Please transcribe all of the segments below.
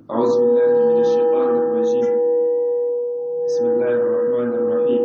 أعوذ بالله من الشيطان الرجيم بسم الله الرحمن الرحيم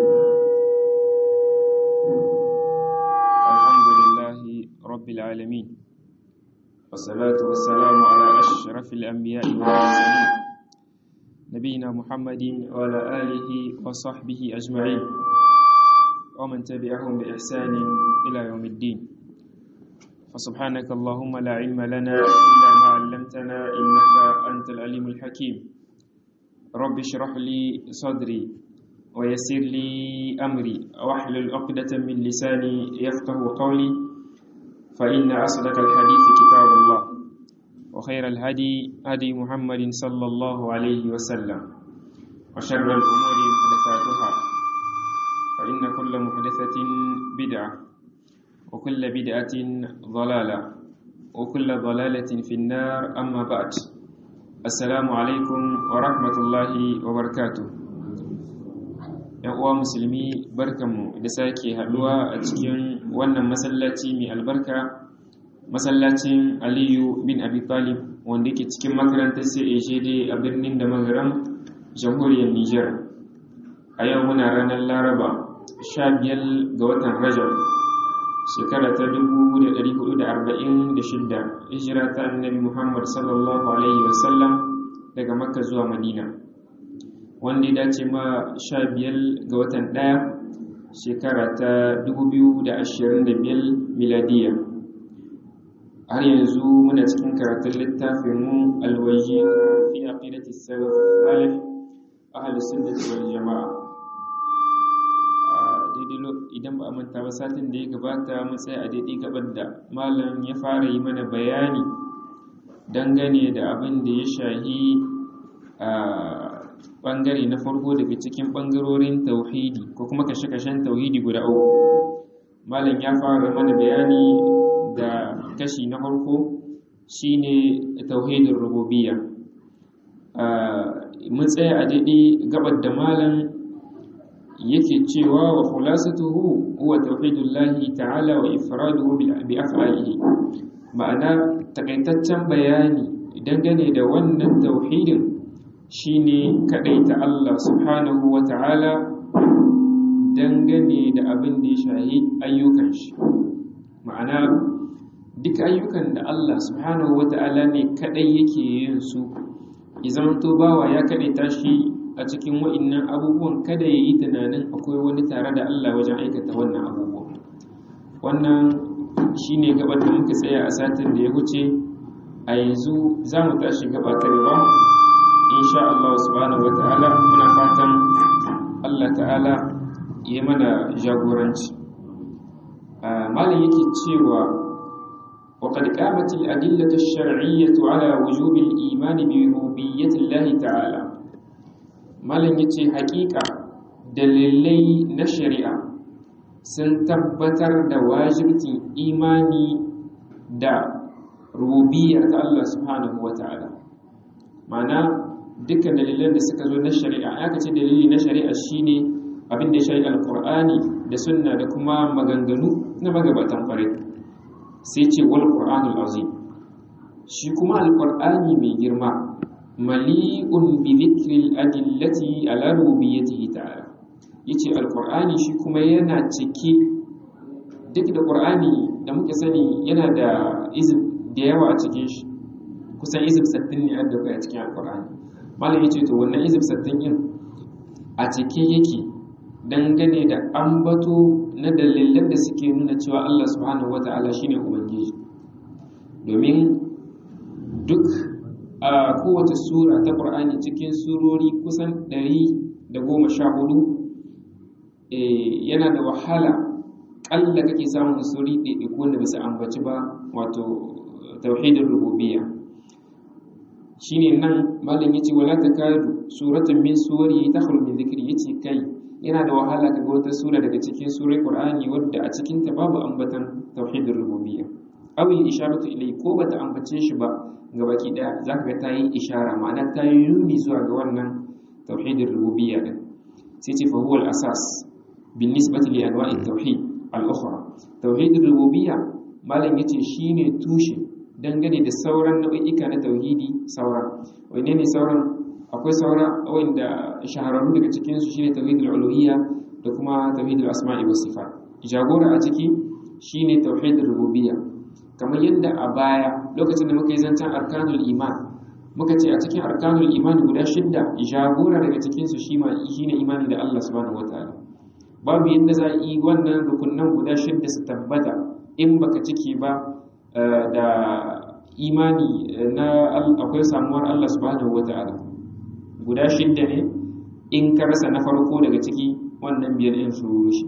الحمد لله رب العالمين والصلاة والسلام على أشرف الأنبياء والمرسلين نبينا محمد وعلى آله وصحبه أجمعين ومن تبعهم بإحسان إلى يوم الدين فسبحانك اللهم لا علم لنا إلا ما علمتنا إنك أنت العليم الحكيم رب اشرح لي صدري ويسر لي أمري واحلل عقدة من لساني يفقه قولي فإن أصدق الحديث كتاب الله وخير الهدي هدي محمد صلى الله عليه وسلم وشر الأمور محدثاتها فإن كل محدثة بدعة وكل بدعة ضلالة وكل ضلالة في النار أما بعد السلام عليكم ورحمة الله وبركاته ‘yan uwa musulmi barkanmu da sake haɗuwa a cikin wannan masallaci mai albarka masallacin aliyu bin abi talib wanda ke cikin makarantar CAJD a birnin da magaram jamhuriyar Nijar a yau muna ranar laraba 15 ga watan rajab shekara ta 1446 hijira ta annabi Muhammad sallallahu alaihi wasallam daga Makka zuwa Madina wanda ya dace ma 15 ga watan ɗaya shekara ta 2025 miladiya har yanzu muna cikin karatun littafin mu alwaji fi aqidati salaf salih ahlus sunnah wal jamaa daidai idan ba a manta ba satin da ya gabata mun tsaya a daidai gabar da malam ya fara yi mana bayani dangane da abin da ya shahi a bangare na farko daga cikin bangarorin tauhidi ko kuma kashe-kashen tauhidi guda uku malam ya fara mana bayani da kashi na farko shine tauhidin rububiyya mun tsaya a daidai gabar da malam yake cewa wa khulasatuhu huwa tauhidullahi ta'ala wa ifraduhu bi af'alihi ma'ana takaitaccen bayani dangane da wannan tauhidin shine kadaita Allah subhanahu wa ta'ala dangane da abin da ya shahi ayyukan shi ma'ana duk ayyukan da Allah subhanahu wa ta'ala ne kadai yake yin su idan to bawa ya kadaita shi a cikin wa'innan abubuwan kada ya yi tunanin akwai wani tare da Allah wajen aikata wannan abubuwan wannan shi ne gabar da muka tsaya a satin da ya wuce a yanzu za mu tashi gaba ta gaba insha Allah subhanahu wa ta'ala muna fatan Allah ta'ala ya mana jagoranci malam yake cewa وقد قامت الأدلة الشرعية على وجوب الإيمان بربوبية الله تعالى malam ya ce haƙiƙa dalilai na shari'a sun tabbatar da wajibcin imani da rububiyya ta Allah subhanahu wa ta'ala mana dukkan dalilan da suka zo na shari'a aka ce dalili na shari'a shine abin da ya shari alkur'ani da sunna da kuma maganganu na magabatan kwarai sai ce wal qur'anul azim shi kuma alkur'ani mai girma mali'un bi dhikril adillati ala rububiyyatihi ta'ala yace alqur'ani shi kuma yana cike duk da qur'ani da muke sani yana da izib da yawa a cikin shi kusan izib 60 ne a da a cikin alqur'ani malam yace to wannan izib 60 din a cike yake dangane da ambato na dalilan da suke nuna cewa Allah subhanahu wata'ala shine ubangiji domin duk a kowace sura ta ƙur'ani cikin surori kusan ɗari da goma sha hudu yana da wahala ƙalla kake samun suri ɗaiɗaiku wanda bisa ambaci ba wato tauhidin rububiyya shine nan malam yace wala takadu suratun min suwari takhlu min dhikri yace kai yana da wahala kaga wata sura daga cikin surai qur'ani wadda a cikin ta babu ambatan tauhidin rububiyya aw isharatu ilai ko bata ambace shi ba gabaki daya za ka ga ta yi ishara ma'ana ta yi nuni zuwa ga wannan tauhidin rububiyya din sai ce fa huwa al-asas bin nisbati li anwa'i tauhid al-ukhra tauhidin rububiyya malam yace shine tushe dangane da sauran nau'ika na tauhidi saura wanne ne sauran akwai saura wanda shahararru daga cikin su shine tauhidul uluhiyya da kuma tauhidul asma'i was sifat jagora a ciki shine tauhidul rububiyya kamar yadda a baya lokacin da muka yi zancen arkanul iman muka ce a cikin arkanul iman guda shidda jagora daga cikin su shine imani da Allah subhanahu wataala babu yadda za a yi wannan rukunan guda shidda su tabbata in baka ciki ba da imani na akwai samuwar Allah subhanahu wata'ala guda shidda ne in ka rasa na farko daga ciki wannan biyar ɗin su rushe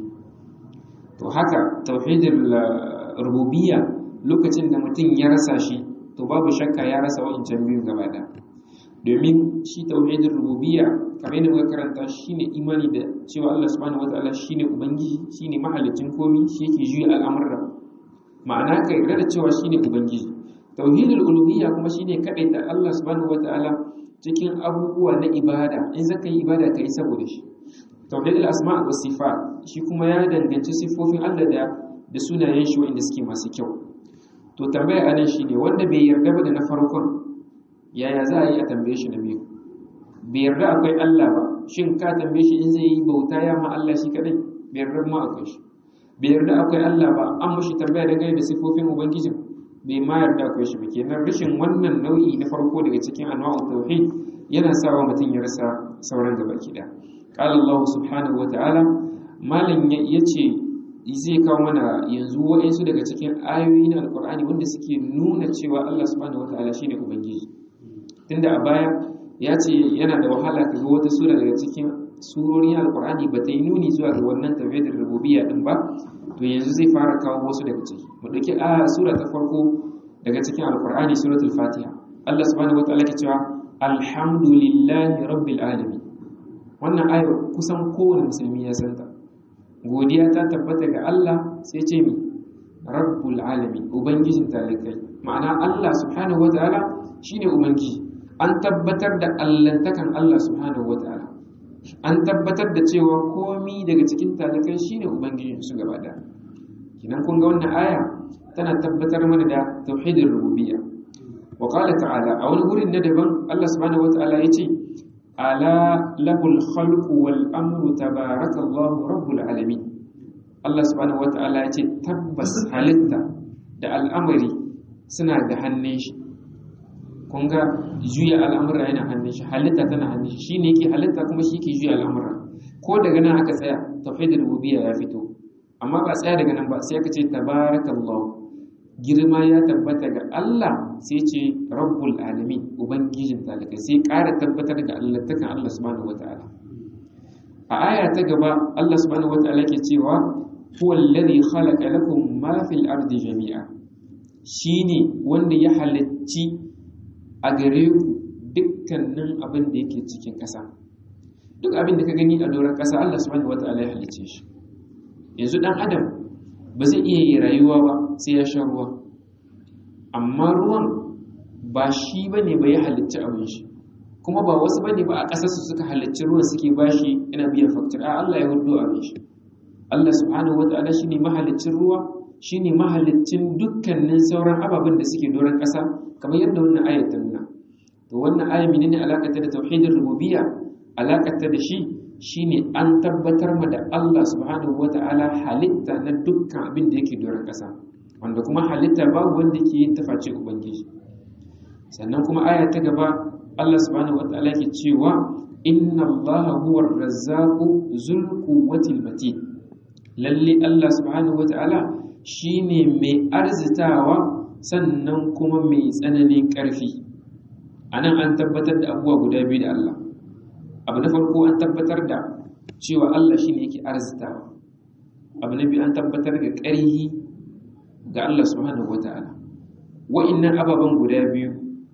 to haka tauhidul rububiyya lokacin da mutum ya rasa shi to babu shakka ya rasa wa'incan biyu gaba da domin shi tauhidul rububiyya kamar yadda muka karanta shine imani da cewa Allah subhanahu wata'ala shine ubangiji shine mahalicin komi shi yake juya al'amura ma'ana ka yarda da cewa shine ubangiji tauhidul uluhiyya kuma shine kadaita Allah subhanahu wataala cikin abubuwa na ibada in zaka yi ibada kai saboda shi tauhidul asma' was sifat shi kuma ya danganci sifofin Allah da da sunayen shi wanda suke masu kyau to tambaya anan shine wanda bai yarda ba da na farkon yaya za a yi a tambaye shi na biyu bai yarda akwai Allah ba shin ka tambaye shi in zai yi bauta ya ma Allah shi kadai bai yarda ma akwai shi bai yarda akwai Allah ba an mushi tambaya dangane da sifofin ubangijin bai ma yarda akwai shi ba kenan rashin wannan nau'i na farko daga cikin anwa'u tauhid yana sawa mutum ya rasa sauran gaba ki da qala Allah subhanahu wata'ala malam yace zai kawo mana yanzu wa'insu daga cikin ayoyi na alqur'ani wanda suke nuna cewa Allah subhanahu wata'ala shine ubangiji tunda a baya ya ce yana da wahala ka ga wata sura daga cikin surorin alkur'ani ba ta yi nuni zuwa ga wannan tafiyar rububiyya din ba to yanzu zai fara kawo wasu daga ciki mu dauki a sura ta farko daga cikin alkur'ani suratul fatiha Allah subhanahu wataala ke cewa alhamdulillahi rabbil alamin wannan ayar kusan kowane musulmi ya santa godiya ta tabbata ga Allah sai ce mi rabbul alamin ubangijin talikai ma'ana Allah subhanahu wataala shine ubangiji an tabbatar da allantakan Allah subhanahu wataala an tabbatar da cewa komi daga cikin talakai shine ubangijin su gaba da kinan kun ga wannan aya tana tabbatar mana da tauhidin rububiyya wa qala ta'ala a wani gurin na daban Allah subhanahu wata'ala yace ala lahul khalqu wal amru tabarakallahu rabbul alamin Allah subhanahu wata'ala yace tabbas halitta da al'amari suna da hannun shi kun ga juya al'amura yana hannun shi halitta tana hannun shi shine yake halitta kuma shi yake juya al'amura ko daga nan aka tsaya tauhidul rububiyya ya fito amma ba tsaya daga nan ba sai aka ce tabarakallahu girma ya tabbata ga Allah sai ce rabbul alamin ubangijin talikai sai ƙara tabbatar da allattakan Allah subhanahu wataala a aya ta gaba Allah subhanahu wataala ke cewa huwa alladhi khalaqa lakum ma fil ardi jami'a shine wanda ya halicci a gare ku dukkanin abin da yake cikin ƙasa duk abin da ka gani a doron ƙasa Allah subhanahu wata'ala ya halice shi yanzu dan adam ba zai iya yi rayuwa ba sai ya sha ruwa amma ruwan ba shi bane ba ya halicci abin shi kuma ba wasu bane ba a ƙasar su suka halicci ruwan suke bashi ina biyan faktir a Allah ya hudu abin shi Allah subhanahu wata'ala shine mahaliccin ruwa shine mahaliccin dukkanin sauran ababen da suke doron ƙasa kamar yadda wannan ayat ta nuna to wannan aya menene alakata da tauhidin rububiyya alakata da shi shine an tabbatar ma da Allah subhanahu wata'ala halitta na dukkan abin da yake doron ƙasa wanda kuma halitta babu wanda ke yin taface ubangiji sannan kuma aya ta gaba Allah subhanahu wata'ala ke cewa inna Allah huwa ar-razzaqu zul quwwati matin lalle Allah subhanahu wata'ala shine mai arzitawa sannan kuma mai tsananin ƙarfi a nan an tabbatar da abubuwa guda biyu da Allah abu na farko an tabbatar da cewa Allah shi ne yake arzitawa abu na biyu an tabbatar da ƙarhi ga Allah subhanahu wa ta'ala wa'innan ababen guda biyu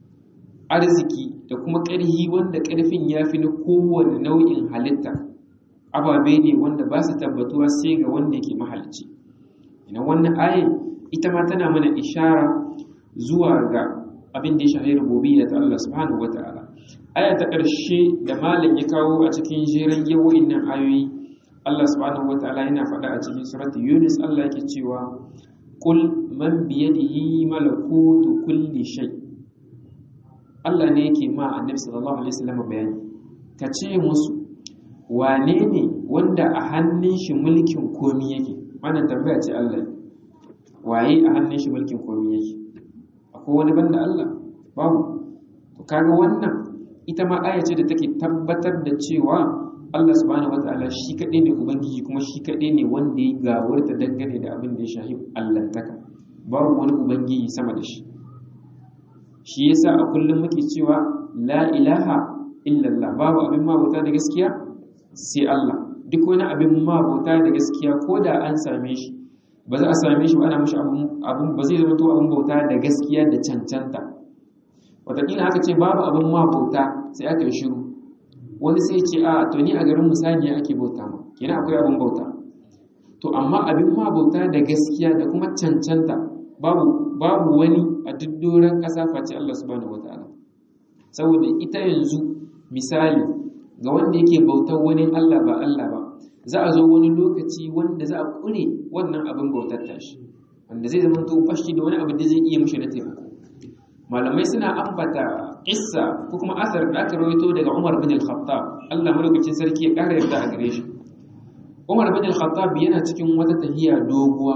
arziki da kuma ƙarhi wanda ƙarfin ya fi na kowane nau'in halitta ababe ne wanda ba su tabbatuwa sai ga wanda yake mahalicci ina wannan ayin ita ma tana mana ishara zuwa ga abin da ya shahi rububiyya ta Allah subhanahu wata'ala aya ta ƙarshe da malam ya kawo a cikin jerin yawoyin nan ayoyi Allah subhanahu wata'ala yana faɗa a cikin surati Yunus Allah yake cewa qul man biyadihi malakutu kulli shay Allah ne yake ma annabi sallallahu alaihi wasallam bayani ka ce musu wane ne wanda a hannun shi mulkin komi yake wannan tambaya ce Allah waye a hannun shi mulkin komi yake akwai wani banda Allah babu to kaga wannan ita ma aya ce da take tabbatar da cewa Allah subhanahu wataala shi kaɗai ne ubangiji kuma shi kaɗai ne wanda ya gawarta dangane da abin da ya shahi allantaka babu wani ubangiji sama da shi shi yasa a kullum muke cewa la ilaha illallah babu abin mabauta da gaskiya sai Allah duk wani abin mabauta da gaskiya ko da an same shi ba za a same shi ba ana mashi abin ba zai zama to abin bauta da gaskiya da cancanta wataƙila aka ce babu abin mabauta sai aka yi shiru wani sai ce a to ni a garin musaniya ake bauta ma kenan akwai abin bauta to amma abin mabauta da gaskiya da kuma cancanta babu babu wani a duk doron ƙasa face Allah subhanahu wataala saboda ita yanzu misali ga wanda yake bautar wani Allah ba Allah ba za a zo wani lokaci wanda za a kure wannan abin bautar tashi wanda zai zama to fashi da wani abu da zai iya mishi na taimako malamai suna ambata kissa ko kuma asar da aka rawaito daga Umar bin al-Khattab Allah madaukakin sarki ya kara yarda a gare shi Umar bin al-Khattab yana cikin wata tahiya doguwa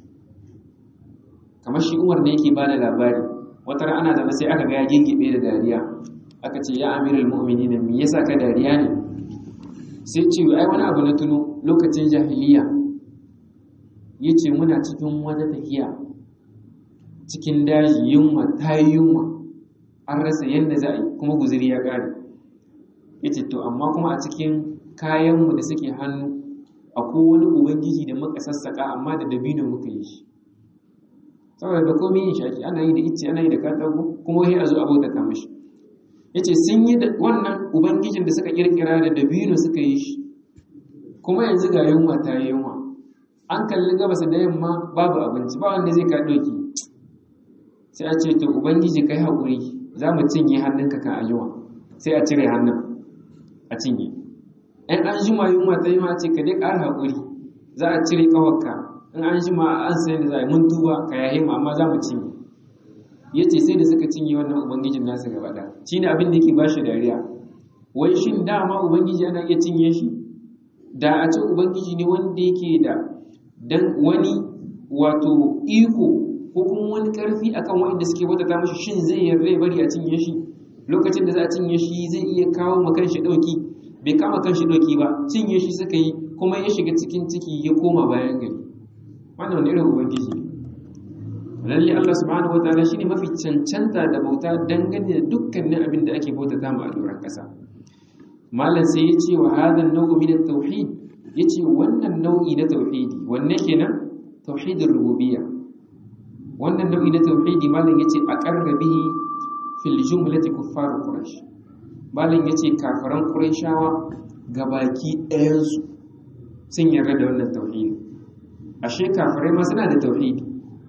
kamar shi Umar ne yake bada labari wata ran ana zama sai aka ga ya gingibe da dariya aka ce ya amirul mu'minin me yasa ka dariya ne sai ce ai wani abu na tuno lokacin jahiliya yace muna cikin wata tahiya cikin daji yunwa ta yi yunwa an rasa yadda za a yi kuma guziri ya ƙare yace to amma kuma a cikin kayanmu da suke hannu akwai wani ubangiji da muka sassaka amma da dabino muka yi shi saboda da komai yin shaki ana yi da icce ana yi da katako kuma wai a zo a bauta mashi yace sun yi da wannan ubangijin da suka kirkira da dabino suka yi shi kuma yanzu ga yunwa ta yi yunwa an kalli gabas da yamma babu abinci ba wanda zai ka doki sai a ce to ubangiji kai haƙuri za mu cinye hannunka kan ayyuwa sai a cire hannun a cinye in an jima yunwa ta yi ma ce ka dai ƙara haƙuri za a cire ƙawarka in an jima an sayi da za a yi mun tuba ka yahe mu amma za mu cinye ya ce sai da suka cinye wannan ubangijin nasu gaba ɗaya shi ne abin da yake ba shi dariya wai shin dama ubangiji ana iya cinye shi da a ce ubangiji ne wanda yake da dan wani wato iko ko kuma wani karfi akan waɗanda suke bautata mashi shin zai yarda ya bari a cinye shi lokacin da za a cinye shi zai iya kawo ma kanshi dauki bai kama kanshi dauki ba cinye shi suka yi kuma ya shiga cikin ciki ya koma bayan gari wannan wani irin ubangiji lalle Allah subhanahu wataala shine mafi cancanta da bauta dangane da dukkanin abin da ake bautata ma a doron kasa malam sai ya ce wa hadan nau'u min at-tauhid yace wannan nau'i na tauhidi wanne kenan tauhidur rububiyya wannan nau'i na tauhidi malam yace aqarra bihi fil jumlati kuffar quraish malam yace kafiran quraishawa gabaki ɗayan su sun yarda da wannan tauhidi ashe kafirai ma suna da tauhidi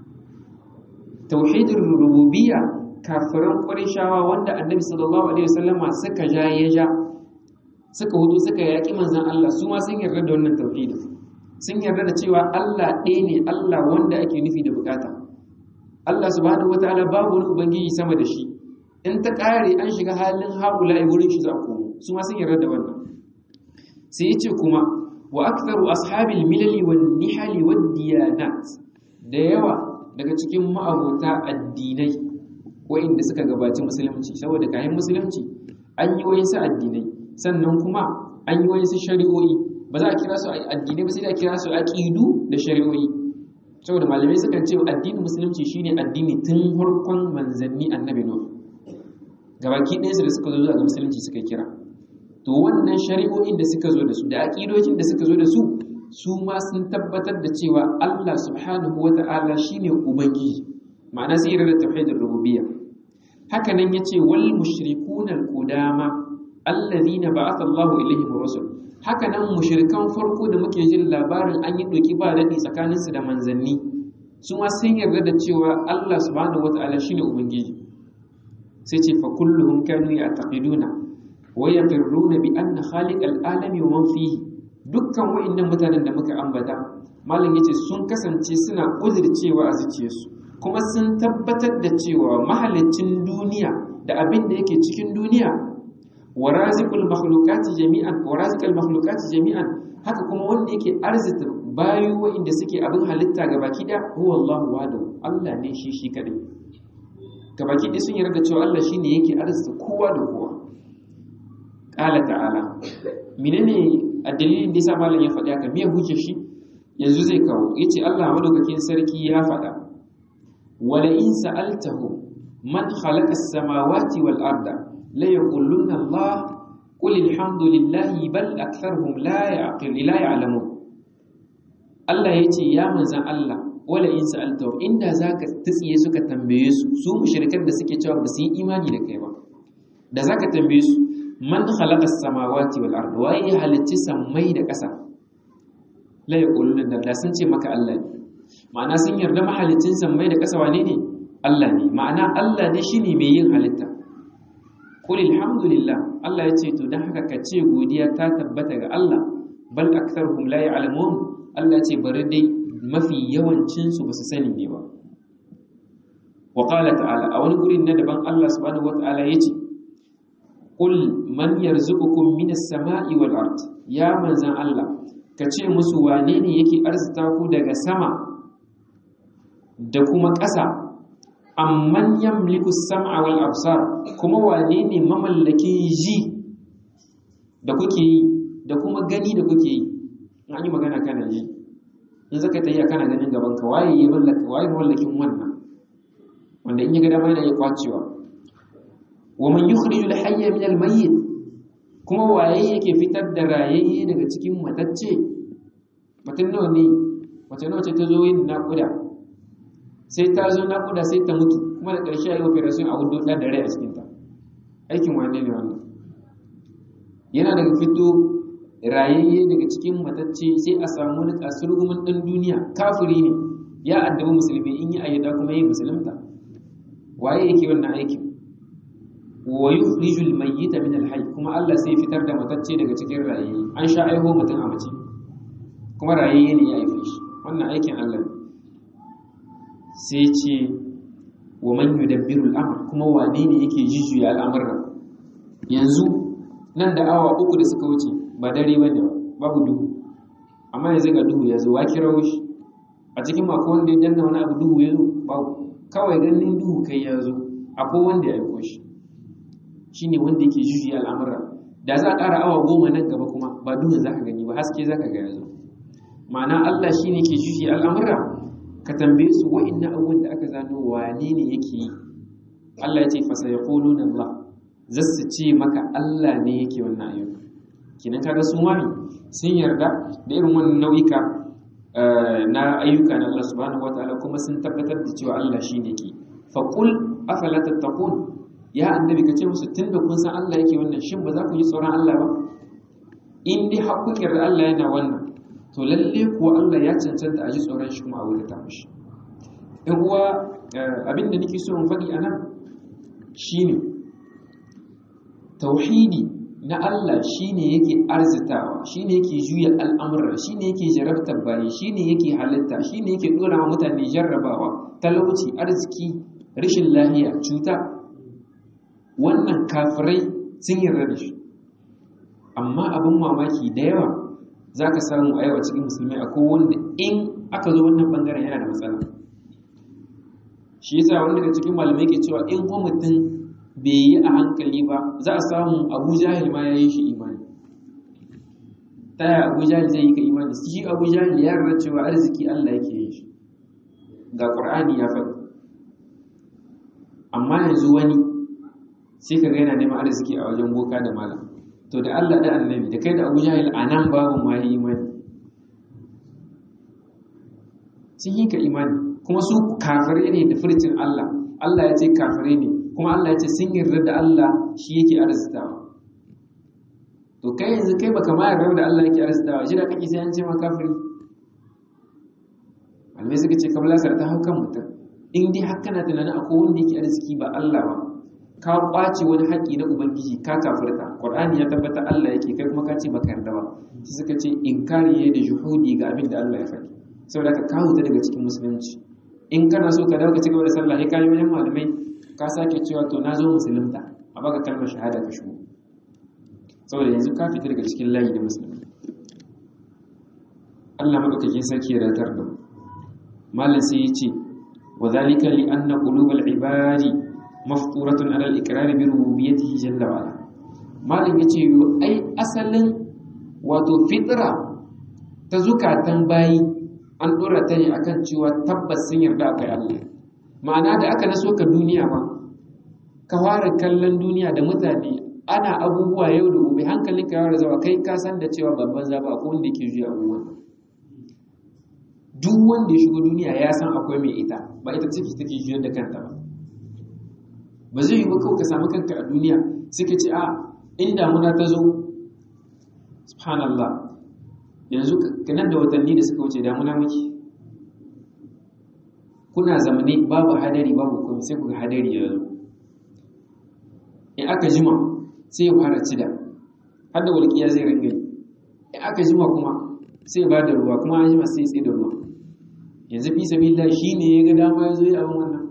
tauhidin rububiyya kafiran quraishawa wanda annabi sallallahu alaihi wasallama suka ja ya ja suka hudu suka yaki manzon Allah su ma sun yarda da wannan tauhidi sun yarda da cewa Allah ɗaya ne Allah wanda ake nufi da bukata Allah subhanahu wataala babu wani ubangiji sama da shi in ta kare an shiga halin haula wurin shi za a komo su ma sun yarda da wannan sai yace kuma wa aktharu ashabil milali wan nihali wad diyanat da yawa daga cikin ma'abota addinai wa'inda suka gabaci musulunci saboda kayan musulunci an yi wayansu addinai sannan kuma an yi wayansu shari'o'i ba za a kira su addinai ba sai da kira su aqidu da shari'o'i saboda malamai sukan ce addinin musulunci shine addini tun harkon manzanni annabi nuh gabaki ɗaya da suka zo zuwa ga musulunci suka kira to wannan shari'o'in da suka zo da su da aqidojin da suka zo da su su ma sun tabbatar da cewa Allah subhanahu wata'ala shine ubangiji ma'ana sai da tauhidin rububiyya haka nan yace wal mushrikuna al qudama alladhina ba'atha Allahu ilaihim rusul haka nan mushrikan farko da muke jin labarin an yi doki ba daɗi tsakaninsu da manzanni su ma sun yarda da cewa Allah subhanahu wata'ala shine ubangiji sai ce fa kulluhum kanu ya'taqiduna wa yaqirruna bi anna khaliqal alami wa man fihi dukkan wa'annan mutanen da muka ambata malam yace sun kasance suna uzurcewa a zuciyarsu kuma sun tabbatar da cewa mahalicin duniya da abin da yake cikin duniya wa raziqul makhluqati jami'an wa raziqul makhluqati jami'an haka kuma wanda yake arzita bayu wa'inda suke abin halitta gabaki da huwa Allahu wahdahu Allah ne shi shi kadai gabaki ɗaya sun yarda cewa Allah shine yake arzita kowa da kowa qala ta'ala menene a dalilin da yasa malam ya faɗi haka me hujjar shi yanzu zai kawo yace Allah madaukakin sarki ya faɗa wala in sa'altahu man khalaqa as-samawati wal arda la yaquluna Allah qul alhamdulillahi bal aktharuhum la ya'qil la ya'lamun Allah yace ya manzan Allah wala in sa'altahu inda zaka tsiye suka tambaye su su mushrikan da suke cewa ba su yi imani da kai ba da zaka tambaye su man khalaqa as-samawati wal arda wa ya halicci sammai da ƙasa la yaquluna da sun ce maka Allah ne ma'ana sun yarda mahalicin sammai da ƙasa wane ne Allah ne ma'ana Allah ne shine mai yin halitta qul alhamdulillah Allah ya ce to dan haka ka ce godiya ta tabbata ga Allah bal aktharuhum la ya'lamun Allah ce bari dai mafi yawancin su basu sani ne ba wa qala ta'ala a wani gurin na daban Allah subhanahu wata'ala yace qul man yarzuqukum minas sama'i wal ard ya manzan Allah ka ce musu wane ne yake arzita ku daga sama da kuma ƙasa amman yamliku sam'a wal absar kuma wane ne mamallakin ji da kuke yi da kuma gani da kuke yi an yi magana kana ji in zaka tayi kana ganin gaban ka waye ya mallaka waye mallakin wannan wanda in ya ga dama yana ya kwacewa wa man yukhrijul hayya min al mayyit kuma waye yake fitar da rayayye daga cikin matacce mutum nawa ne mace nawa ce ta zo yin naƙuda sai ta zo naƙuda sai ta mutu kuma da ƙarshe a yi operation a hudu ɗan da rai a cikinta aikin wane ne wannan yana daga fito rayayye daga cikin matacce sai a samu wani kasurgumin ɗan duniya kafiri ne ya addabi musulmi in yi ayyada kuma yi musulunta waye yake wannan aikin wa yukhrijul mayyita min al kuma Allah sai fitar da matacce daga cikin rayayye an sha aiho mutum a mace kuma rayayye ne ya haife shi wannan aikin Allah ne sai ce wa man yudabbiru al-amr kuma wane ne yake jujjuya al'amuran yanzu nan da awa uku da suka wuce ba dare bane babu duhu amma yanzu ga duhu ya zo wa kirawo shi a cikin mako wanda ya danna wani abu duhu ya zo babu kawai ganin duhu kai ya zo akwai wanda ya aiko shi shine wanda yake jujjuya al'amura da za a ƙara awa goma nan gaba kuma ba duhun za ka gani ba haske za ka ga ya zo ma'ana Allah shine ke jujjuya al'amura ka tambaye su wa'inna abubuwan da aka zano wane ne yake yi Allah ya ce fasa ya ƙolo na Allah zasu ce maka Allah ne yake wannan ayyuka kinan kaga sun wani sun yarda da irin wannan nau'ika na ayyuka na Allah subhanahu wataala kuma sun tabbatar da cewa Allah shine yake fa qul afala tattaqun ya annabi ka ce musu tunda kun san Allah yake wannan shin ba za ku yi tsoron Allah ba in dai haƙƙin Allah yana wannan to lalle kuwa Allah ya cancanta a ji tsoron shi kuma a wurin ta mishi in uwa abin da nake so in faɗi a nan shine tauhidi na Allah shine yake arzitawa shine yake juya al'amura shine yake jarabtar bayi shine yake halitta shine yake dora wa mutane jarrabawa talauci arziki rashin lahiya cuta wannan kafirai sun yarda da shi amma abin mamaki da yawa za ka samu a yawa cikin musulmai a wanda in aka zo wannan bangaren yana da matsala shi yasa wanda daga cikin malamai ke cewa in kuma mutum bai yi a hankali ba za a samu abu jahil ma ya yi shi imani ta yaya abu jahil zai yi ka imani shi abu jahil ya rarra cewa arziki allah yake yin shi ga ƙur'ani ya faɗi amma yanzu wani sai ka ga yana neman arziki a wajen boka da malam to da Allah da annabi da kai da Abu Jahil a nan babu ma yi imani sun yi ka imani kuma su kafirai ne da furcin Allah Allah ya ce kafirai ne kuma Allah ya ce sun yarda da Allah shi yake arzitawa to kai yanzu kai baka ma yarda da Allah yake arzitawa shi da kake sai an ce ma kafiri malamai suka ce kabla sar ta haukan mutum in dai har kana tunanin akwai wanda yake arziki ba Allah ba ka kwace wani haƙƙi na ubangiji ka kafirta qur'ani ya tabbata Allah yake kai kuma ka ce baka yarda ba sai suka ce inkari ne da juhudi ga abin da Allah ya faɗi saboda ka kawo ta daga cikin musulunci in kana so ka dawo ka cigaba da sallah sai ka yi wajen malamai ka sake cewa to na zo musulunta a baka kalmar shahada ka shigo saboda yanzu ka fita daga cikin layi na musulmi Allah madaukakin sarki ya ratar da malam sai ya ce wa zalika li anna qulubal ibadi mafturatun ala al-iqrar bi rububiyyatihi jalla wa ala malam yace yo ai asalin wato fitra ta zukatan bayi an dora ta ne akan cewa tabbas sun yarda akai Allah ma'ana da aka naso ka duniya ma ka fara kallon duniya da mutane ana abubuwa yau da gobe hankalin ka yawar zawa kai ka san da cewa babban zaba ko wanda ke juya abubuwan duk wanda ya shigo duniya ya san akwai mai ita ba ita ciki take juyar da kanta ba ba zai yi ba kawai ka samu kanka a duniya suka ce a in damuna ta zo subhanallah yanzu kanan da watanni da suka wuce damuna muke kuna zamane babu hadari babu komai sai ku ga hadari ya zo in aka jima sai ya fara cida har da walƙiya zai ringa yi in aka jima kuma sai ba da ruwa kuma an jima sai tsaye da ruwa yanzu fi sabila shi ne ya ga dama ya zo yi abin wannan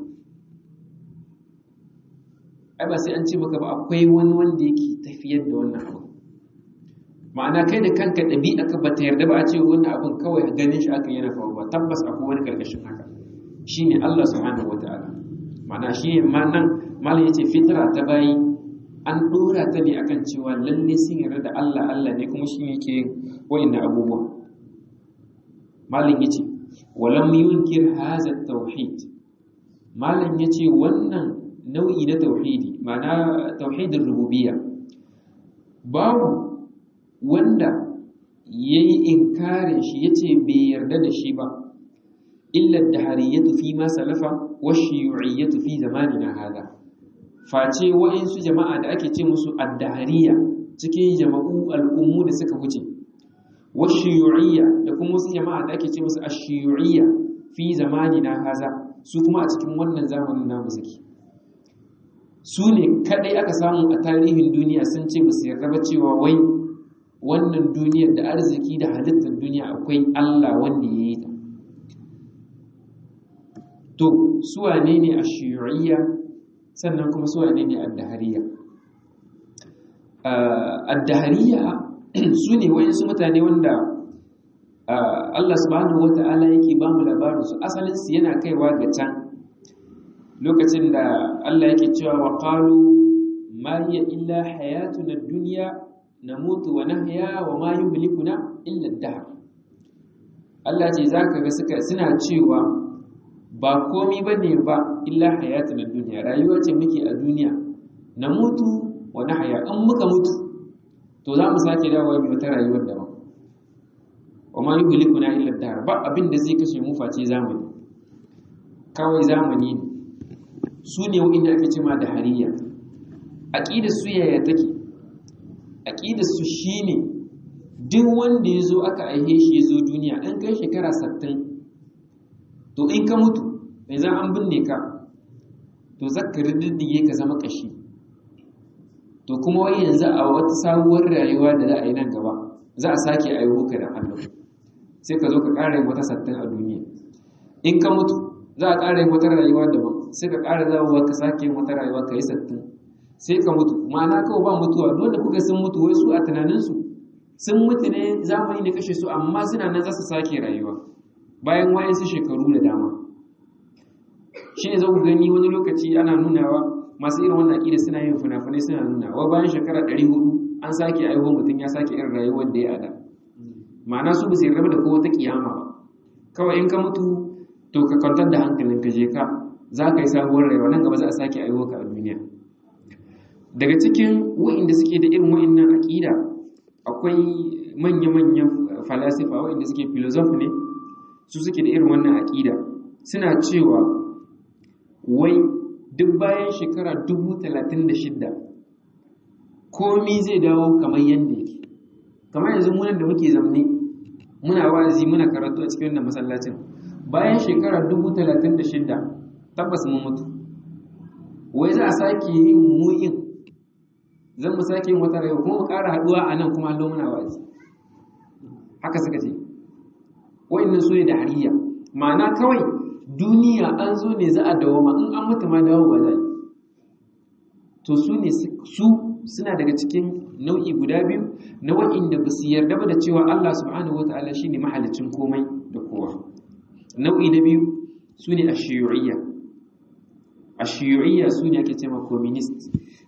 ai ba sai an ce maka ba akwai wani wanda yake tafiyar da wannan abu ma'ana kai da kanka ɗabi'a ka bata yarda ba a ce wannan abin kawai ganin shi aka yana faruwa tabbas akwai wani karkashin haka shine Allah subhanahu wataala ma'ana shi ma nan malam yace fitra ta bayi an dora ta ne akan cewa lalle sun yarda da Allah Allah ne kuma shine yake wa'annan abubuwa malam yace walam yunkir hadha tauhid malam yace wannan nau'i na tauhidi ma'ana tauhidin rububiyya babu wanda yayi inkarin shi yace bai yarda da shi ba illa ad-dahariyatu fi ma salafa wa shiyu'iyyatu fi zamanina hada face wa'insu jama'a da ake ce musu ad-dahariya cikin jama'u al'ummu da suka wuce wa shiyu'iyya da kuma wasu jama'a da ake ce musu ash-shiyu'iyya fi zamanina haza su kuma a cikin wannan zamanin namu suke su ne kadai aka samu a tarihin duniya sun ce basu yarda ba cewa wai wannan duniyar da arziki da halittar duniya akwai Allah wanda ya yi ta to su wane ne a shiyu'iyya sannan kuma su wane ne addahariya addahariya su ne wayansu mutane wanda Allah subhanahu wata'ala yake ba mu labarin su asalin su yana kaiwa ga can lokacin da Allah yake cewa wa qalu ma hiya illa hayatuna ad-dunya namutu wa nahya wa ma yuhlikuna illa ad-dahr Allah ce zaka ga suka suna cewa ba komi bane ba illa hayatun duniya rayuwa ce muke a duniya namutu wa nahya in muka mutu to za mu sake dawowa mu wata rayuwar daban wa ma yuhlikuna illa ad-dahr ba abin da zai kashe mu face zamani kawai zamani ne su ne wanda ake cewa da hariya aqidar su yaya take aqidar su shine duk wanda ya zo aka aihe shi ya zo duniya an kai shekara sattin to in ka mutu mai za an binne ka to zaka riddige ka zama kashi to kuma wai yanzu a wata sabuwar rayuwa da za a yi nan gaba za a sake aiho ka da hannu sai ka zo ka ƙara yin wata sattin a duniya in ka mutu za a ƙara yin wata rayuwa daban sai ka ƙara zawowa ka sake yin wata rayuwa ka yi sattin sai ka mutu ma'ana kawai ba mutuwa dole kuka sun mutu wai su a tunaninsu sun mutu ne zamani ne kashe su amma suna nan za su sake rayuwa bayan wayansu shekaru da dama shi ne za ku gani wani lokaci ana nunawa masu irin wannan aƙida suna yin fina-finai suna nuna wa bayan shekara ɗari hudu an sake aiho mutum ya sake irin rayuwar da ya ada ma'ana su ba su yarda da kowa ta kiyama ba kawai in ka mutu to ka kwantar da hankalin ka je ka za ka yi sabuwar rayuwa nan gaba za a sake aiho ka a duniya daga cikin wa'inda suke da irin wa'innan aƙida akwai manya-manyan falasifa waɗanda suke filozof ne su suke da irin wannan aƙida suna cewa wai duk bayan shekara dubu talatin da shidda komi zai dawo kamar yadda yake kamar yanzu munan da muke zamne muna wa'azi muna karatu a cikin wannan masallacin bayan shekara dubu talatin da shidda tabbas mun mutu wai za a sake yin mu'in zan mu sake yin wata rayuwa kuma mu ƙara haɗuwa a nan kuma hallo muna wa'azi haka suka ce wa'annan su ne da hariya ma'ana kawai duniya an zo ne za a dawoma in an mutu ma dawo ba zai to su ne su suna daga cikin nau'i guda biyu na wa'inda ba su yarda ba da cewa Allah subhanahu wata'ala shine mahalicin komai da kowa nau'i na biyu su ne ashiyu'iyya ashiyu'iyya su ne ake cewa communist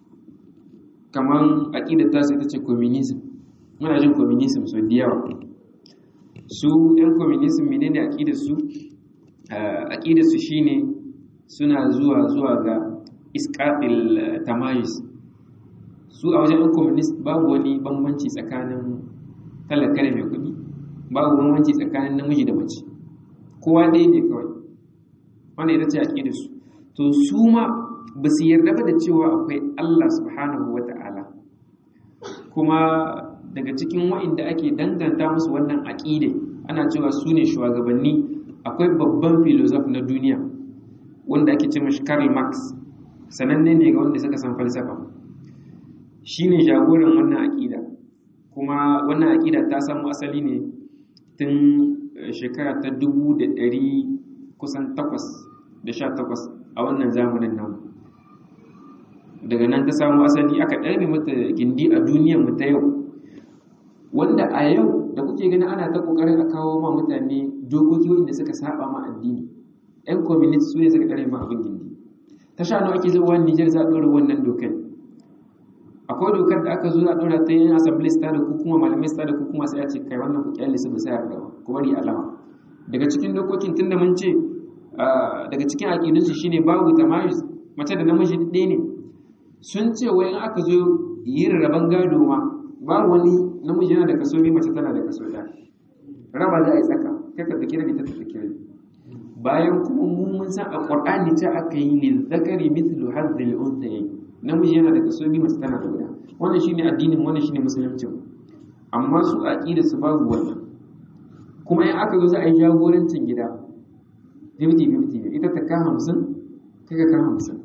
kamar aƙidar ta sai ta ce communism muna jin communism so da yawa su ‘yan communism menene aƙidar su aƙidar su shine suna zuwa zuwa ga iskatil tamayis su a wajen communist babu wani bambanci tsakanin talaka da mai kuɗi babu bambanci tsakanin namiji da mace kowa ɗaya ne kawai wanda ita ce aƙidar su to su ma ba su yarda ba da cewa akwai Allah subhanahu wa ta'ala kuma daga cikin wa'inda ake danganta musu wannan aƙide ana cewa su ne shugabanni akwai babban filosof na duniya wanda ake ce mashi Karl Marx sananne ne ga wanda suka san falsafa shi ne jagoran wannan aƙida kuma wannan aƙida ta samu asali ne tun shekara ta dubu da ɗari kusan takwas da sha takwas a wannan zamanin namu daga nan ta samu asali aka ɗarbe mata gindi a duniyar mu ta yau wanda a yau da kuke gani ana ta ƙoƙarin a kawo ma mutane dokoki wanda suka saba ma addini yan community su ne suka ɗarbe ma abin gindi ta sha nawa ake zuwa Nijar za a ɗora wannan dokar akwai dokar da aka zo a ɗora ta yin assembly star da kuma malamai star da kuma sai a ce kai wannan ku kyalle su ba sai a ba ku bari alama daga cikin dokokin tunda mun ce daga cikin aƙidunsu shine babu tamayus mace da namiji ɗaya ne sun ce wai in aka zo yin rabon gado ma babu wani namiji yana da kaso biyu mace tana da kaso ɗaya raba za a yi tsaka kai ka tsaki rabi ta tsaki rabi bayan kuma mu mun san a qur'ani ta aka yi lil zakari mithlu hadhil unthayayn namiji yana da kaso biyu mace tana da guda wannan shine addinin wannan shine musulunci amma su aqida su babu wannan kuma in aka zo za a yi jagorancin gida 50-50 ita ta ka hamsin kai ka ka hamsin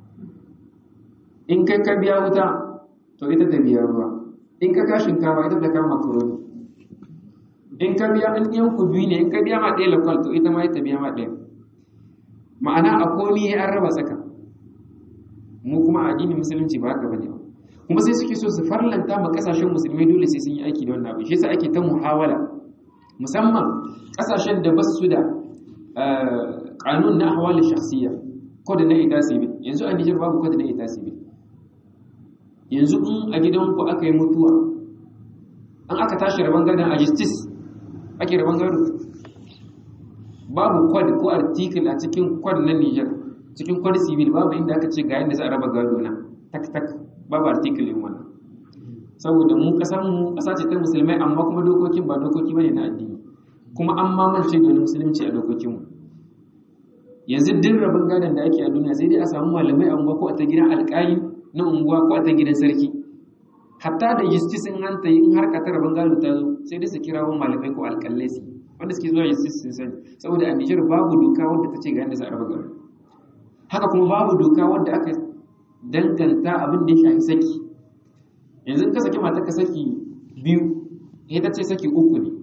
in kai ka biya wuta to ita ta biya ruwa in ka ka shinkawa ita ta ka makaroni in ka biya in ɗiyan ku biyu ne in ka biya ma ɗaya lakwal to ita ma ita biya ma ɗaya ma'ana a komi an raba tsaka mu kuma a addinin musulunci ba haka bane ba kuma sai suke so su farlanta ma kasashen musulmai dole sai sun yi aiki da wannan abu shi yasa ake ta muhawala musamman kasashen da basu da kanun na ahwali shakhsiyya kod na ita sibil yanzu a Niger babu kod na ita sibil yanzu in a gidanku aka yi mutuwa an aka tashi rabon gadon a justice ake rabon gado babu kod ko article a cikin kod na Niger cikin kod civil babu inda aka ce ga yadda za a raba gado na tak tak babu article yin wannan saboda mu kasan mu kasa ce ta musulmai amma kuma dokokin ba dokoki bane na addini kuma an mamance da wani musulunci a dokokin mu yanzu duk rabin gadon da ake a duniya sai dai a samu malamai a unguwa ko a ta gidan alƙali na unguwa ko a ta gidan sarki hatta da justice in hanta in har ka ta rabin gado ta zo sai dai su kira wani malamai ko alƙalai su wanda suke zuwa justice sun sani saboda a Nijar babu doka wadda ta ce ga yadda za a raba gado haka kuma babu doka wadda aka danganta abin da ya shafi saki yanzu ka saki mata ka saki biyu ita ce saki uku ne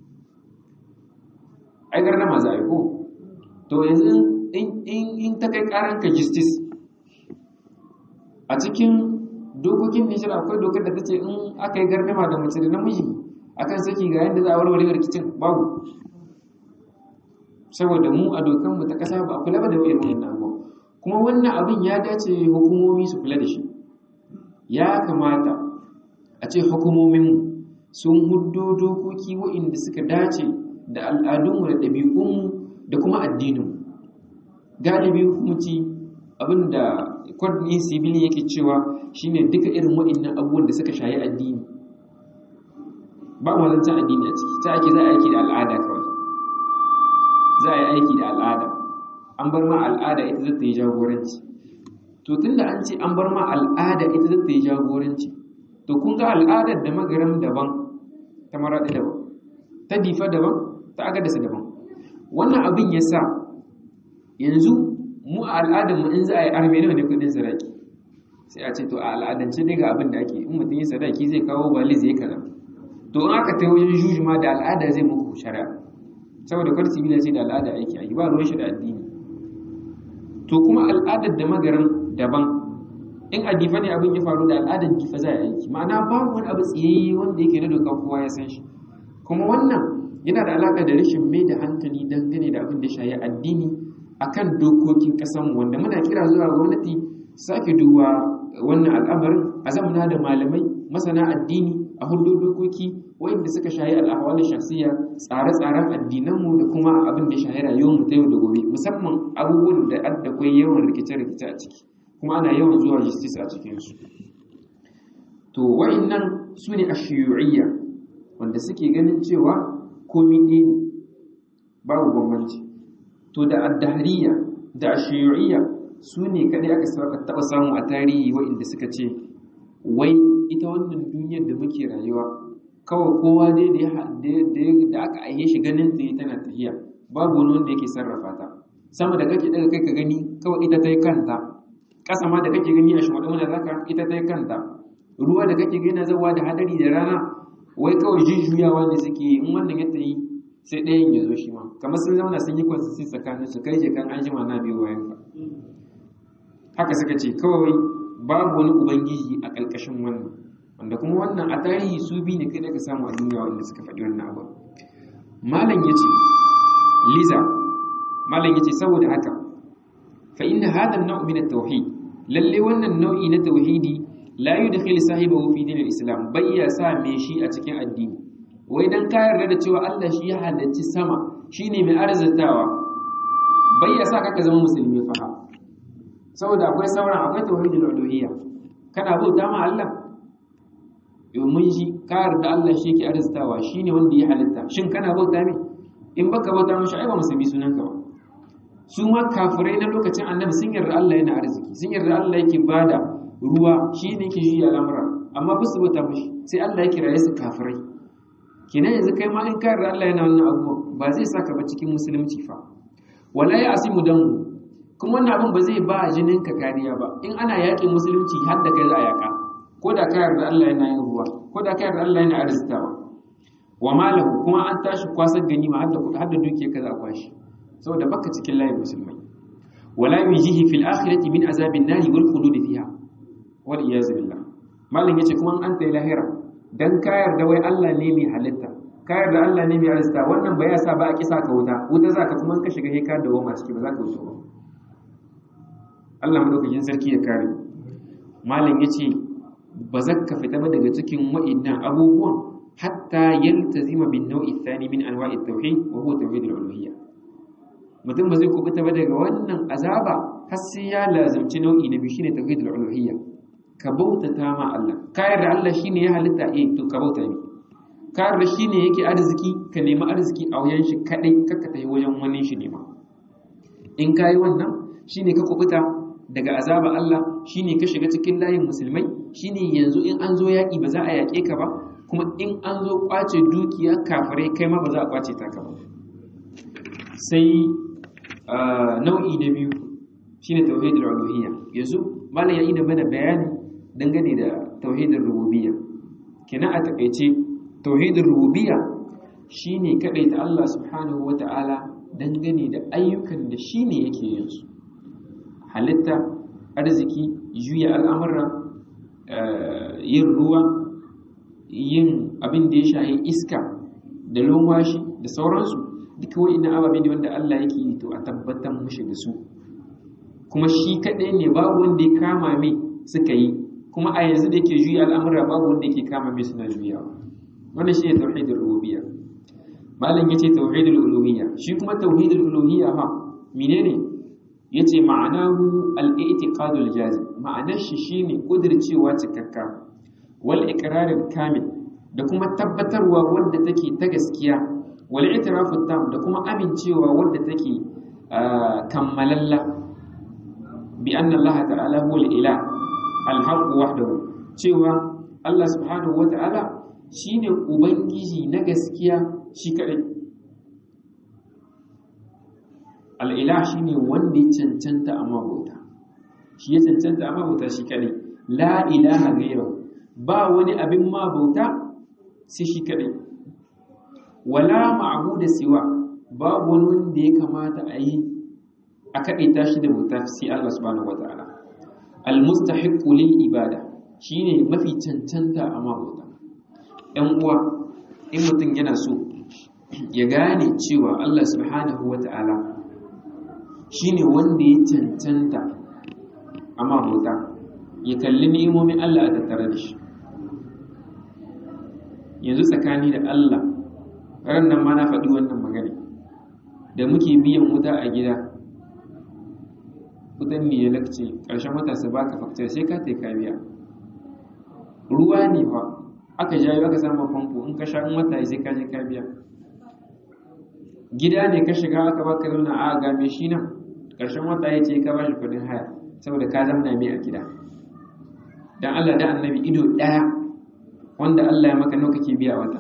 ai garna ma za a yi ko to yanzu in ta kai karanka justice a cikin dokokin nishir akwai dokar da ta ce in aka yi gardama da mace da namiji akan saki ga yadda za a warware rikicin babu saboda mu a dokanmu ta kasa ba a kula ba da irin wannan abuwa kuma wannan abin ya dace hukumomi su kula da shi ya kamata a ce hukumominmu sun huddo dokoki waɗanda suka dace da al'adunmu da ɗabi'unmu da kuma addininmu galibi hukumci abinda kwadin sibilin yake cewa shine duka irin waɗannan abubuwan da suka shayi addini ba mu zancen addini a ciki ta ake za a aiki da al'ada kawai za a yi aiki da al'ada an bar ma al'ada ita zata yi jagoranci to tunda an ce an bar ma al'ada ita zata yi jagoranci to kun ga al'adar da magaram daban ta maraɗi daban ta difa daban ta agadasa daban wannan abin ya sa yanzu mu a al'adarmu in za a yi arme nawa ne kudin sadaki sai a ce to a al'adance dai ga abin da ake in mutum yi sadaki zai kawo bali zai kaza to in aka ta wajen juji ma da al'ada zai muku shari'a saboda kwarci bila ce da al'ada aiki a yi ba ruwan shi da addini to kuma al'adar da magaran daban in a difa ne abin ya faru da al'adar difa za a aiki ma'ana babu wani abu tsayayye wanda yake na doka kowa ya san shi kuma wannan yana da alaka da rashin mai da hankali dangane da abin da shayi addini akan dokokin kasanmu wanda muna kira zuwa gwamnati sake duba wannan al'amarin a zamana da malamai masana addini a hudu dokoki wanda suka shayi al'ahwal shakhsiyya tsare-tsaren addinanmu da kuma abin da shayi rayuwar mu ta yau da gobe musamman abubuwan da adda kwai yawan rikice-rikice a ciki kuma ana yawan zuwa justice a cikin su to wa'annan su ne ashiyu'iyya wanda suke ganin cewa komi ɗaya ne babu bambanci to da addahariya da ashiyu'iyya su ne kaɗai aka taɓa samu a tarihi wa'inda suka ce wai ita wannan duniyar da muke rayuwa kawai kowa dai da aka aihe shi ganin ta tana tafiya babu wani wanda yake sarrafa ta sama da kake daga kai ka gani kawai ita ta yi kanta ƙasa ma da kake gani a shugaban mana zaka ita ta yi kanta ruwa da kake gani zawa da hadari da rana wai kawai jujjuyawa ne suke in wannan ya tayi sai ɗayan ya zo shi ma kamar sun zauna sun yi kwansu tsakanin su kai je kan an jima na biyu bayan ka haka suka ce kawai babu wani ubangiji a ƙarƙashin wannan wanda kuma wannan a tarihi su biyu ne kai da ka samu a duniya wanda suka faɗi wannan abu malam ya ce liza malam ya ce saboda haka fa inna hadha an-naw' min at-tauhid lalle wannan nau'i na tauhidi la yudkhil sahibahu fi din al-islam bai ya sa me shi a cikin addini wai dan ka yarda da cewa Allah shi ya halarci sama shine mai arzatawa bai ya sa ka zama musulmi fa saboda akwai sauran akwai tauhidul uluhiyya kana bauta ma Allah domin shi ka yarda Allah shi yake arzatawa shine wanda ya halitta shin kana bauta me in baka bauta mishi ai ba musulmi sunanka ba su ma kafirai na lokacin annabi sun yarda Allah yana arziki sun yarda Allah yake bada ruwa shi ne yake juya al'amura amma ba su bauta mishi sai Allah ya kiraye su kafirai kenan yanzu kai ma in ka yarda Allah yana wannan abubuwan ba zai saka ba cikin musulunci fa wala ya asimu dan kuma wannan abin ba zai ba jinin ka kariya ba in ana yakin musulunci har da kai za a yaka ko da ka yarda Allah yana yin ruwa ko da ka yarda Allah yana arzitawa wa malahu kuma an tashi kwasar ganima har da har da duke kaza a kwashi saboda baka cikin layin musulmai wala yujihi fil akhirati min azabin nari wal khulud fiha wal iyaz billah malin yace kuma an ta lahira dan ka yarda wai Allah ne mai halitta ka yarda Allah ne mai arzita wannan ba ya sa ba a kisa ka wuta wuta zaka kuma ka shiga heka da wama ciki ba za ka wuce ba Allah madaukakin sarki ya kare malin yace ba zaka fita ba daga cikin wa'innan abubuwan hatta yaltazima bin nau'i thani min anwa'i tauhid wa huwa tauhid al-uluhiyya mutum ba zai kubuta ba daga wannan azaba har sai ya lazimci nau'i na biyu shine tauhid al-uluhiyya ka bautata ma Allah ka yarda Allah shine ya halitta eh to ka bauta ne ka yarda shine yake arziki ka nemi arziki a wajen shi kadai kaka tafi wajen wani shi nema in kai wannan shine ka kubuta daga azaba Allah shine ka shiga cikin layin musulmai shine yanzu in an zo yaki ba za a yake ka ba kuma in an zo kwace dukiya kafirai kai ma ba za a kwace ta ka ba sai nau'i na biyu shine tauhidul uluhiyya yanzu malam ya yi da mana bayani dangane da tauhidul rububiyya kina a takaice tauhidul rububiyya shine ta Allah subhanahu wata'ala dangane da ayyukan da shine yake yin su halitta arziki juya al'amura yin ruwa yin abin da ya shahi iska da lomashi da sauransu duka wa'ina ababe ne wanda Allah yake yi to a tabbatar mushi da su kuma shi kaɗai ne babu wanda ya kama mai suka yi kuma a yanzu da yake juya al'amura babu wanda yake kama mai suna juyawa wannan shi ne tauhidul rububiyya malam yace tauhidul uluhiyya shi kuma tauhidul uluhiyya ha menene yace ma'anahu al-i'tiqadul jazim ma'anar shi shine kudircewa cikakka wal iqrarul kamil da kuma tabbatarwa wanda take ta gaskiya wal i'tirafu tam da kuma amincewa wanda take kammalalla bi anna Allah ta'ala huwa al-ilah al-haqq wahdahu cewa Allah subhanahu wa ta'ala shine ubangiji na gaskiya shi kadai al-ilah shine wanda ya cancanta a mabauta shi ya cancanta a mabauta shi kadai la ilaha ghayrahu ba wani abin mabauta sai shi kadai wala ma'budu siwa babu wani wanda ya kamata a yi a kaɗe tashi da bauta sai Allah subhanahu wata'ala al-mustahiqqu lil ibada shine mafi cancanta a mabauta ɗan uwa in mutum yana so ya gane cewa Allah subhanahu wata'ala shine wanda ya cancanta a mabauta ya kalli ni'imomin Allah a tattare da shi yanzu tsakani da Allah ran nan ma na faɗi wannan magana da muke biyan wuta a gida wutan ne ya lakce ƙarshen wata su baka faktar sai ka tai biya ruwa ne fa aka jayo aka samu famfo in ka sha in wata sai ka je ka biya gida ne ka shiga aka baka zauna a ga me shi nan ƙarshen wata ya ce ka ba shi kuɗin haya saboda ka zamna mai a gida dan Allah da annabi ido ɗaya wanda Allah ya maka nawa kake biya wata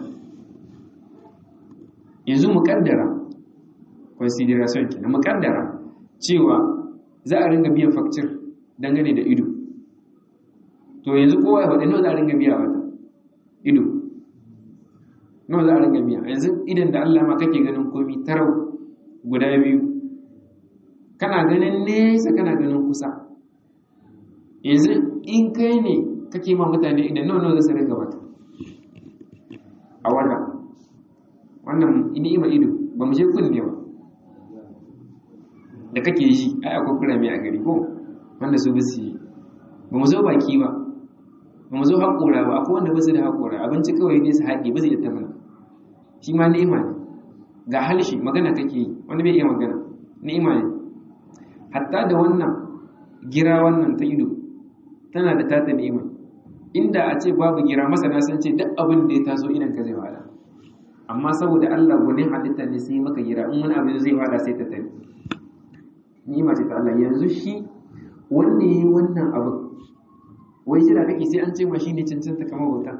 yanzu mu kaddara consideration kenan mu kaddara cewa za a ringa biyan facture dangane da ido to yanzu kowa ya faɗi nawa za a ringa biya wata ido nawa za a ringa biya yanzu idan da Allah ma kake ganin komi tarau guda biyu kana ganin nesa kana ganin kusa yanzu in kai ne kake ma mutane idan nawa nawa za su ringa wata a wata wannan ni'ima ido ba mu je kunne ba da kake ji ai akwai kurame a gari ko wanda su basu yi ba mu zo baki ba ba mu zo haƙora ba akwai wanda basu da haƙora abinci kawai ne su haɗe ba zai ta mana shi ma ni'ima ne ga halshi magana kake yi wanda bai iya magana ni'ima ne hatta da wannan gira wannan ta ido tana da tata ni'ima inda a ce babu gira masana sun ce duk abin da ya taso idan ka zai wada amma saboda Allah gwanin halitta ne sai maka gira in wani abu zai wada sai ta tafi ni'ima ce ta Allah yanzu shi wanda yi wannan abin wai jira kake sai an ce ma shine cancanta kamar bauta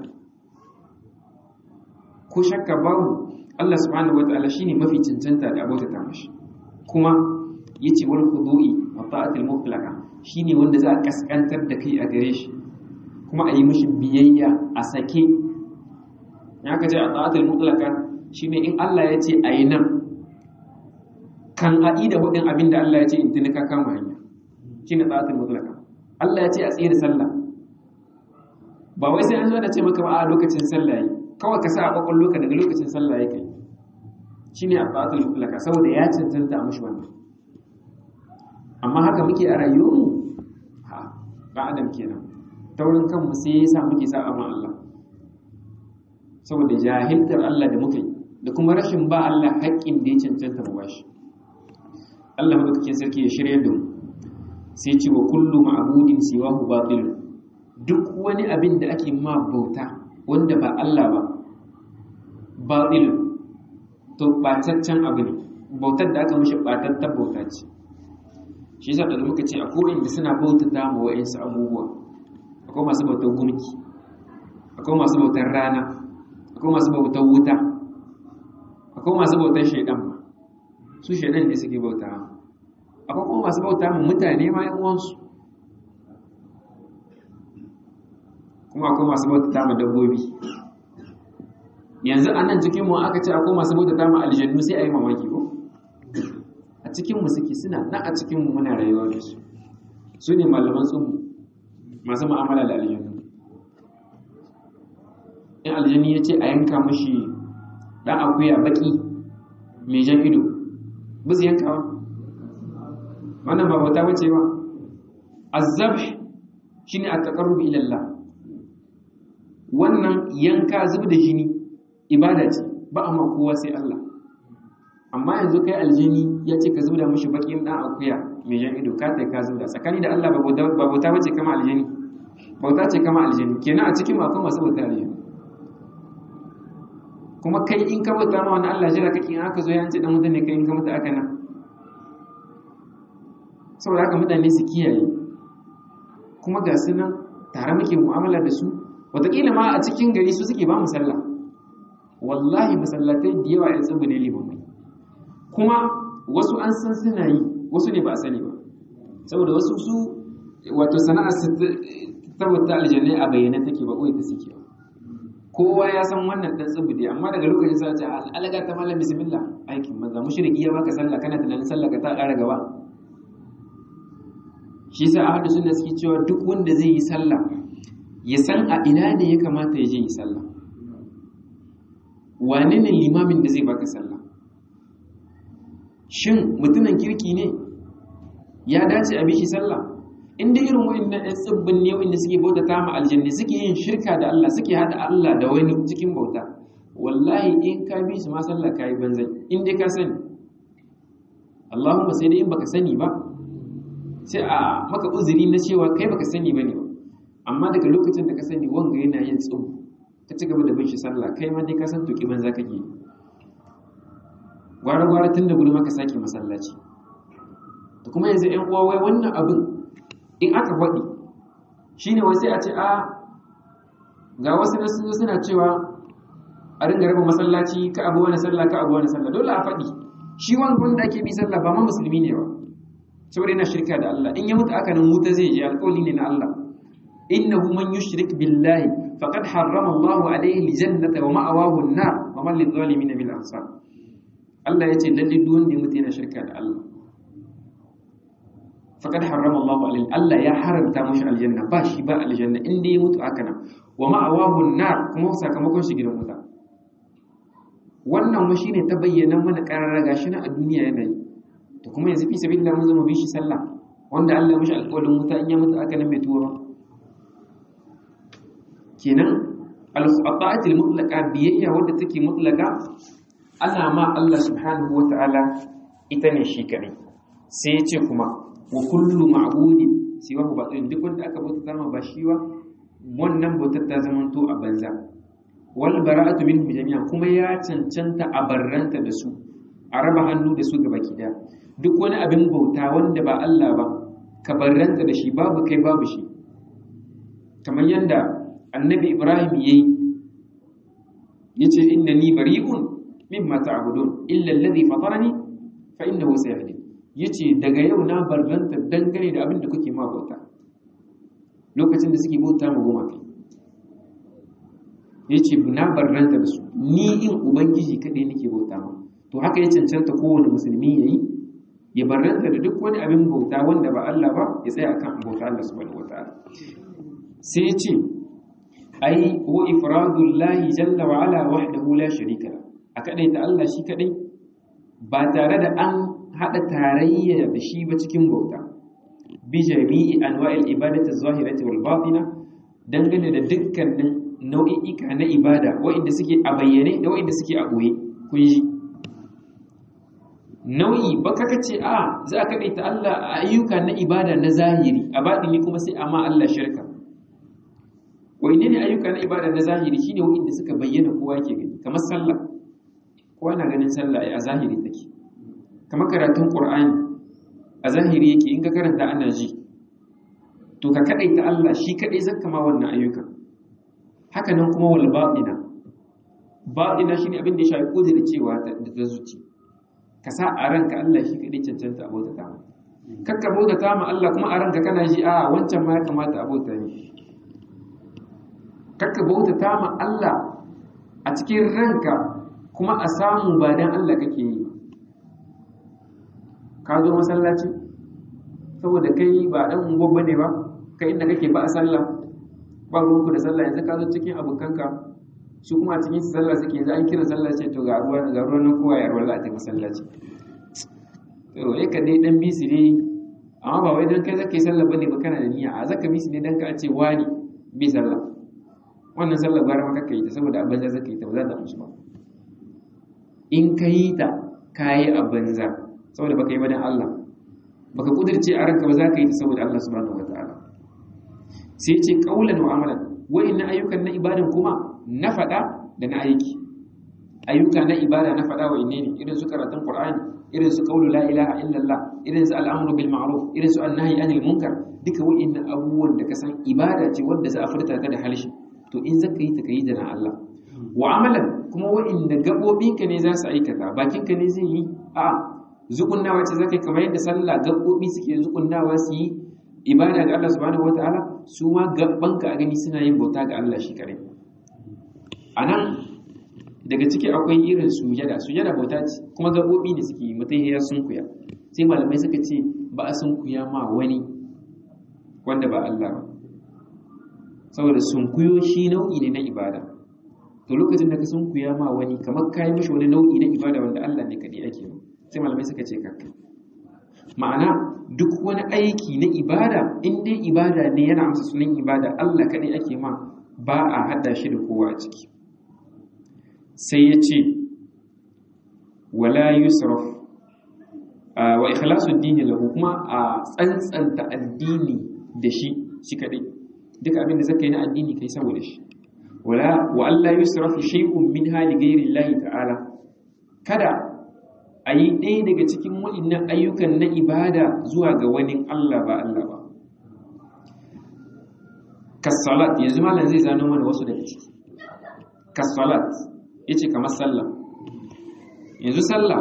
ko shakka babu Allah subhanahu wataala shine mafi cancanta da abota ta mashi kuma yace wal khudu'i wa ta'atil mutlaqa shine wanda za a kaskantar da kai a gare shi kuma a yi mishi biyayya a sake ya ka ce a ta'atil mutlaqa shine in Allah ya ce a yi nan kan aɗi da hudin abin da Allah ya ce in tuni ka kama hanya shi ne tsatin mutlaka Allah ya ce a tsaye da sallah ba wai sai an zo da ce maka ba a lokacin sallah yi kawai ka sa a kwakwan loka daga lokacin sallah ya kai shi ne a tsatin mutlaka saboda ya cancanta a mashi wannan amma haka muke a rayuwarmu ha ba adam kenan taurin kanmu sai ya sa muke sa amma Allah saboda jahiltar Allah da muka yi da kuma rashin ba Allah haƙƙin da ya cancanta mu bashi Allah madaukakin sarki ya shirya da mu sai ce wa kullu ma'budin siwahu batil duk wani abin da ake ma bauta wanda ba Allah ba batil to bataccen abu ne bautar da aka mishi batattar bauta ce shi yasa da muka ce akwai inda suna bautata ma wa'insu abubuwa akwai masu bautar gumki akwai masu bautar rana akwai masu bautar wuta akwai masu bautar shaidan ma su shaidan ne suke bauta akwai kuma masu bauta mu mutane ma yan uwansu kuma akwai masu bauta mu dabbobi yanzu a nan cikin mu aka ce akwai masu bauta mu aljannu sai a yi mamaki ko a cikin mu suke suna nan a cikin mu muna rayuwa da su su ne malaman tsubu masu mu'amala da aljannu in aljanni ya ce a yanka mashi dan akuya baki mai jan ido ba su yanka ba wannan ba bauta bace ba azzabh shine at-taqarrub ila Allah wannan yanka zub da jini ibada ce ba amma kowa sai Allah amma yanzu kai aljini ya ce ka zub da mishi bakin dan akuya mai jan ido ka tai ka zub da tsakani da Allah ba bauta bace kama aljini bauta ce kama aljini kenan a cikin akwai masu bauta aljini kuma kai in ka bauta ma wani Allah jira kake in aka zo ya ce dan mutane kai in ka mutu aka nan saboda haka mutane su kiyaye kuma ga su nan tare muke mu'amala da su wataƙila ma a cikin gari su suke ba mu sallah wallahi masallatai da yawa yan tsubu ne limamai kuma wasu an san suna yi wasu ne ba a sani ba saboda wasu su wato sana'ar su ta aljanna a bayyana take ba ta suke ba kowa ya san wannan dan tsubu dai amma daga lokacin sa ce alaga ta mallam bismillah aikin maza mushriki ya baka sallah kana tunanin sallah ka ta ƙara gaba shi yasa ahlu sunna suke cewa duk wanda zai yi sallah ya san a ina ne ya kamata ya je yi sallah wane ne limamin da zai baka sallah shin mutumin kirki ne ya dace a bishi sallah inda irin wa'annan ɗan tsibbin ne wa'anda suke bauta ta ma aljanna suke yin shirka da Allah suke hada Allah da wani cikin bauta wallahi in ka bi su ma sallah ka yi banzai in dai ka sani Allahumma sai dai in baka sani ba sai a maka uzuri na cewa kai baka sani ba ne ba amma daga lokacin da ka sani wanga yana yin tsubu ka ci gaba da bin shi sallah kai ma dai ka san tuki banza kake gwara gwara tun da gudu maka sake masallaci da kuma yanzu ƴan uwa wai wannan abin in aka faɗi shine wai sai a ce a ga wasu na sun suna cewa a ringa raba masallaci ka abu wani sallah ka abu wani sallah dole a faɗi shi wani wanda ake bi sallah ba ma musulmi ne ba saboda yana shirka da Allah in ya mutu aka nan wuta zai je alƙawli ne na Allah innahu man yushrik billahi faqad harrama Allahu alayhi aljannata wa ma'awahu an-nar wa man lidh-dhalimin min ansar Allah yace lalle duk wanda ya mutu yana shirka da Allah faqad harrama Allahu alayhi Allah ya haramta mushi aljanna ba shi ba aljanna inda ya mutu aka nan wa ma'awahu an-nar kuma sakamakon shi gidan wuta wannan wa shine ta bayyana mana karara gashi na a duniya yana yi to kuma yanzu fi sabilillah mun zama bi shi sallah wanda Allah mishi alƙawarin wuta in ya mutu aka nan mai tuwo kenan al-ta'atul mutlaqa biyayya wadda take mutlaqa ana ma Allah subhanahu wata'ala ita ne shi kadai sai ya ce kuma wa kullu ma'budin siwa ba duk wanda aka bauta ma ba shi ba wannan bautar ta zamanto a banza wal bara'atu minhu jami'an kuma ya cancanta a barranta da su a raba hannu da su gaba kida duk wani abin bauta wanda ba Allah ba ka barranta da shi babu kai babu shi kamar yadda annabi Ibrahim yayi yace innani bari'un mimma ta'budun illa alladhi fatarani fa innahu sayahdin yace daga yau na barranta dangane da abin da kuke ma bauta lokacin da suke bauta mu goma kai ya ce na barranta da su ni in ubangiji kaɗai nake bauta ma to haka ya cancanta kowane musulmi ya yi ya barranta da duk wani abin bauta wanda ba Allah ba ya tsaya akan bauta Allah subhanahu wataala sai ya ce ai wa ifradullahi jalla wa ala wahdahu la sharika la a kadai ta Allah shi kadai ba tare da an hada tarayya da shi ba cikin bauta bi jami'i anwa'il ibadati az-zahirati wal batina dangane da dukkanin nau'i'ika na ibada waɗanda suke a bayyane da waɗanda suke a ɓoye kun ji nau'i baka kace a za ka ɗaita Allah a ayyuka na ibada na zahiri a baɗini kuma sai amma Allah shirka wai ne ayyuka na ibada na zahiri shine waɗanda suka bayyana kowa ke gani kamar sallah kowa na ganin sallah a zahiri take kamar karatun qur'ani a zahiri yake in ka karanta ana ji to ka kaɗaita Allah shi kaɗai zan kama wannan ayyukan haka nan kuma wal batina batina shine abin da ya shafi kudiri cewa da ta zuci ka sa a ranka Allah shi kadai cancanta abota ta ma kakka bauta ta ma Allah kuma a ranka kana ji a wancan ma ya kamata abota ne kakka bauta ta ma Allah a cikin ranka kuma a samu ba dan Allah kake yi ka zo masallaci saboda kai ba dan ungo bane ba kai inda kake ba a sallah ba ruwanku da sallah yanzu ka zo cikin abokanka su kuma cikin sallah suke yanzu an kira sallah ce to ga ruwa ga ruwa nan kowa ya ruwa za a tafi masallaci to ya ka dai dan bisi ne amma ba wai dan kai zaka yi sallah bane ba kana da niyya a zaka bisi ne dan ka ce wani bi sallah wannan sallah gwara maka kai ta saboda a banza zaka yi ta ba za ta amshi ba in ka yi ta ka yi a banza saboda baka yi ba dan Allah baka kudirce a ranka ba za ka yi ta saboda Allah subhanahu wataala sai ce kaulan wa amalan wa'annan ayyukan na ibadan kuma na faɗa da na aiki ayyuka na ibada na faɗa wa ne irin su karatun qur'ani irin su qawlu la ilaha illallah irin su al'amru bil ma'ruf irin su annahyi anil munkar duka wa'annan abubuwan da ka san ibada ce wanda za a furta ta da halshi to in zaka yi ta kai da na Allah wa amalan kuma wa'anda gabobinka ne za su aikata bakinka ne zai yi a zukunnawa ce zaka kamar yadda sallah gabobi suke zukunnawa su yi ibada ga Allah subhanahu wataala su ma gabanka a gani suna yin bauta ga Allah shi kare anan daga ciki akwai irin sujada sujada bauta ce kuma gabobi ne suke yi mutai ya sunkuya sai malamai suka ce ba a sunkuya ma wani wanda ba Allah ba saboda sunkuyo shi nau'i ne na ibada to lokacin da ka sunkuya ma wani kamar ka yi mashi wani nau'i na ibada wanda Allah ne kaɗai ake ba sai malamai suka ce kakka ma'ana duk wani aiki na ibada in dai ibada ne yana amsa sunan ibada Allah kaɗai ake ma ba a haɗa shi da kowa a ciki sai ya ce wala yusraf wa ikhlasu dini lahu kuma a tsantsanta addini da shi shi kaɗai duk abin da zaka yi na addini kai saboda shi wala wa Allah yusrafu shay'un min hali ghairi Allah ta'ala kada a yi ɗaya daga cikin waɗannan ayyukan na ibada zuwa ga wani Allah ba Allah ba kasalat yanzu malam zai zano mana wasu daga ciki kasalat yace kamar sallah yanzu sallah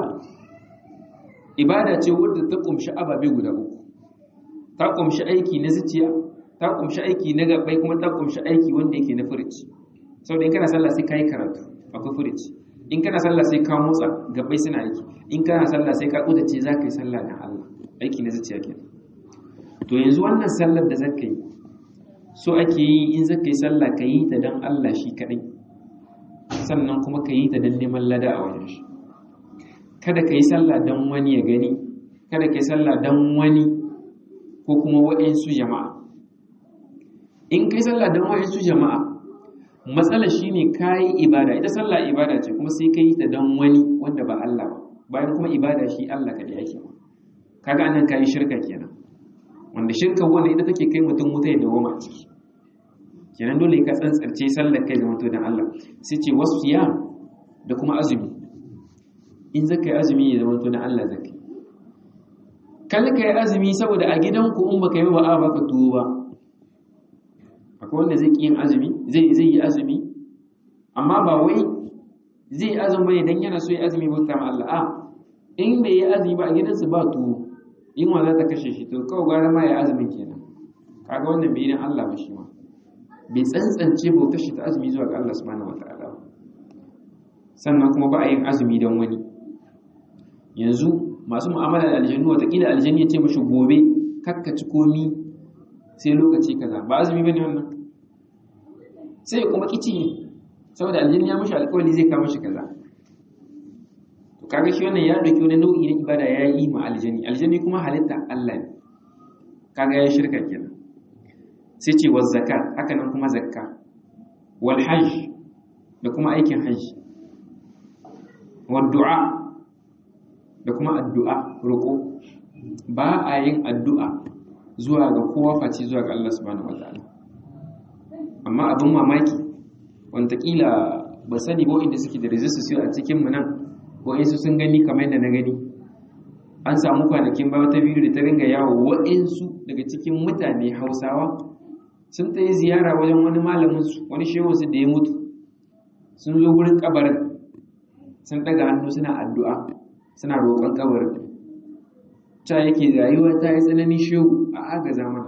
ibada ce wadda ta kumshi ababe guda uku ta kumshi aiki na zuciya ta kumshi aiki na gabai kuma ta kumshi aiki wanda yake na furici saboda in kana sallah sai ka yi karatu akwai furici in kana sallah sai ka motsa gabai suna aiki in kana sallah sai ka kudace za ka yi sallah na Allah aiki na zuciya ke to yanzu wannan sallar da zaka yi so ake yi in zaka yi sallah ka yi ta don Allah shi kadai sannan kuma ka yi ta don neman lada a wajen shi kada ka yi sallah don wani ya gani kada ka yi sallah don wani ko kuma waɗansu jama'a in kai sallah don waɗansu jama'a matsala shine kayi ibada ita sallah ibada ce kuma sai kai ta don wani wanda ba Allah ba bayan kuma ibada shi Allah kadai yake kaga anan kayi shirka kenan wanda shirka wanda ita take kai mutum wuta ya dawo a ciki kenan dole ka tsantsarce sallar kai zama to dan Allah sai ce wasiyam da kuma azumi in zaka yi azumi ya zama to dan Allah zaka kal ka yi azumi saboda a gidanku in baka yi ba a baka tuwo ba akwai wanda zai yin azumi zai zai yi azumi amma ba wai zai yi azumi bane dan yana so ya azumi bauta ma Allah a in bai yi azumi ba a gidansu ba tuwo in wa za ta kashe shi to kawai gwara ma ya azumin kenan kaga wannan bai dan Allah ba shi ma bai tsantsance bautar shi ta azumi zuwa ga Allah subhanahu wataala sannan kuma ba a yin azumi don wani yanzu masu mu'amala da aljannu watakila aljanni ya ce mashi gobe kakkaci komi sai lokaci kaza ba azumi bane wannan sai ya kuma kici saboda aljanni ya mashi alƙawari zai kama shi kaza to kaga shi wannan ya dauki wani nau'i na ibada ya yi ma aljanni aljanni kuma halitta Allah ne kaga ya shirka kenan sai ce waz zakat haka nan kuma zakka wal hajj da kuma aikin hajj wad du'a da kuma addu'a roƙo ba a yin addu'a zuwa ga kowa face zuwa ga Allah subhanahu wa ta'ala amma abin mamaki wantakila ba sani ba inda suke da resistance a cikin mu nan wa'insu sun gani kamar yadda na gani an samu kwanakin ba wata biyu da ta ringa yawo wa'insu daga cikin mutane hausawa sun ta yi ziyara wajen wani malaminsu wani shehunsu da ya mutu sun zo wurin kabarin sun daga hannu suna addu'a suna roƙon kabarin ta yake rayuwa ta yi tsananin shehu a agaza mana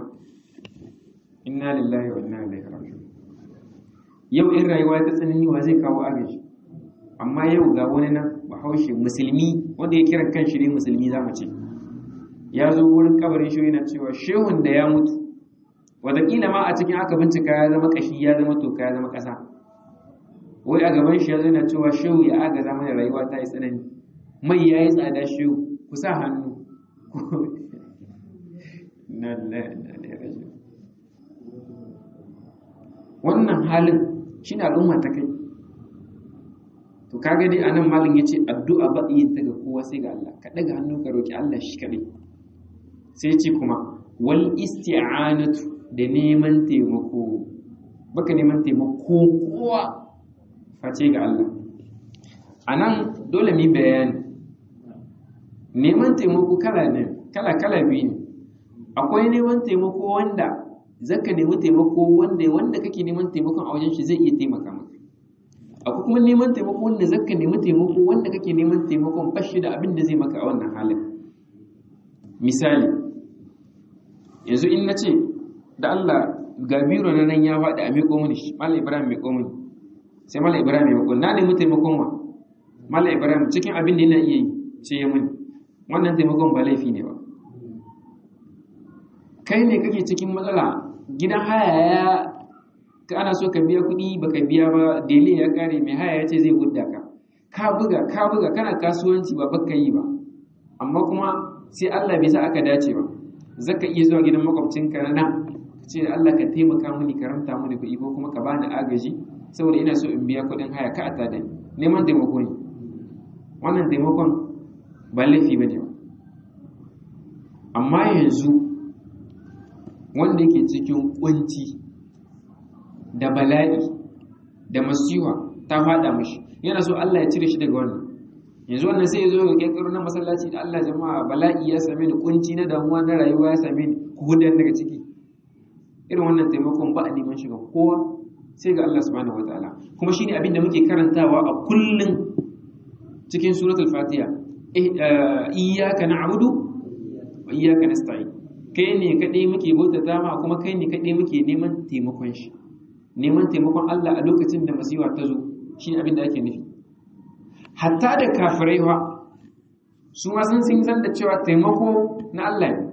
inna lillahi wa inna ilaihi raji'un yau in rayuwa ta tsanani wa zai kawo agaji amma yau ga wani nan bahaushe musulmi wanda ya kira kan shi ne musulmi za mu ce ya zo wurin kabarin shehu yana cewa shehun da ya mutu wataƙila ma a cikin aka bincika ya zama ƙashi ya zama toka ya zama ƙasa wai a gaban shi ya zo yana cewa shehu ya agaza mana rayuwa ta yi tsanani mai ya yi tsada shehu ku sa hannu wannan halin shi ne al'umma ta kai to kaga dai anan malin ya ce addu'a ba yin ta ga kowa sai ga Allah ka ɗaga hannu ka roƙi Allah shi kaɗai sai ce kuma wal isti'anatu da neman taimako baka neman taimako kowa face ga Allah anan dole mu bayani neman taimako kala ne kala kala biyu ne akwai neman taimako wanda zaka nemi taimako wanda wanda kake neman taimakon a wajen shi zai iya taimaka maka akwai kuma neman taimako wanda zaka nemi taimako wanda kake neman taimakon bashi da abin da zai maka a wannan halin misali yanzu in nace da Allah ga biro na nan ya faɗi a miƙo mini shi Malam Ibrahim miƙo mini sai Malam Ibrahim ya miƙo na nemi taimakon wa Malam Ibrahim cikin abin da yana iya yi sai ya mini wannan taimakon ba laifi ne ba kai ne kake cikin matsala gidan haya ya ana so ka biya kuɗi baka biya ba dele ya kare mai haya ya ce zai hudda ka ka buga ka buga kana kasuwanci ba baka yi ba amma kuma sai Allah bai sa aka dace ba zaka iya zuwa gidan makwabcinka na nan ce Allah ka taimaka mini karamta mini kuɗi ko kuma ka bani agaji saboda ina so in biya kuɗin haya ka ata da neman taimako ne wannan taimakon ba laifi ba ne ba amma yanzu wanda yake cikin kunci da bala'i da masiwa ta fada mashi yana so Allah ya cire shi daga wannan yanzu wannan sai ya zo ga kekaro na masallaci da Allah jama'a bala'i ya same ni kunci na damuwa na rayuwa ya same ni ku hudan daga ciki irin wannan taimakon ba a neman shiga kowa sai ga Allah subhanahu wataala kuma shine abin da muke karantawa a kullun cikin suratul fatiha iyyaka na'budu wa iyyaka nasta'in kai ne kadai muke bautata ma kuma kai ne kadai muke neman taimakon shi neman taimakon Allah a lokacin da masiwa ta zo shine abin da ake nufi hatta da kafirai fa su ma sun san da cewa taimako na Allah ne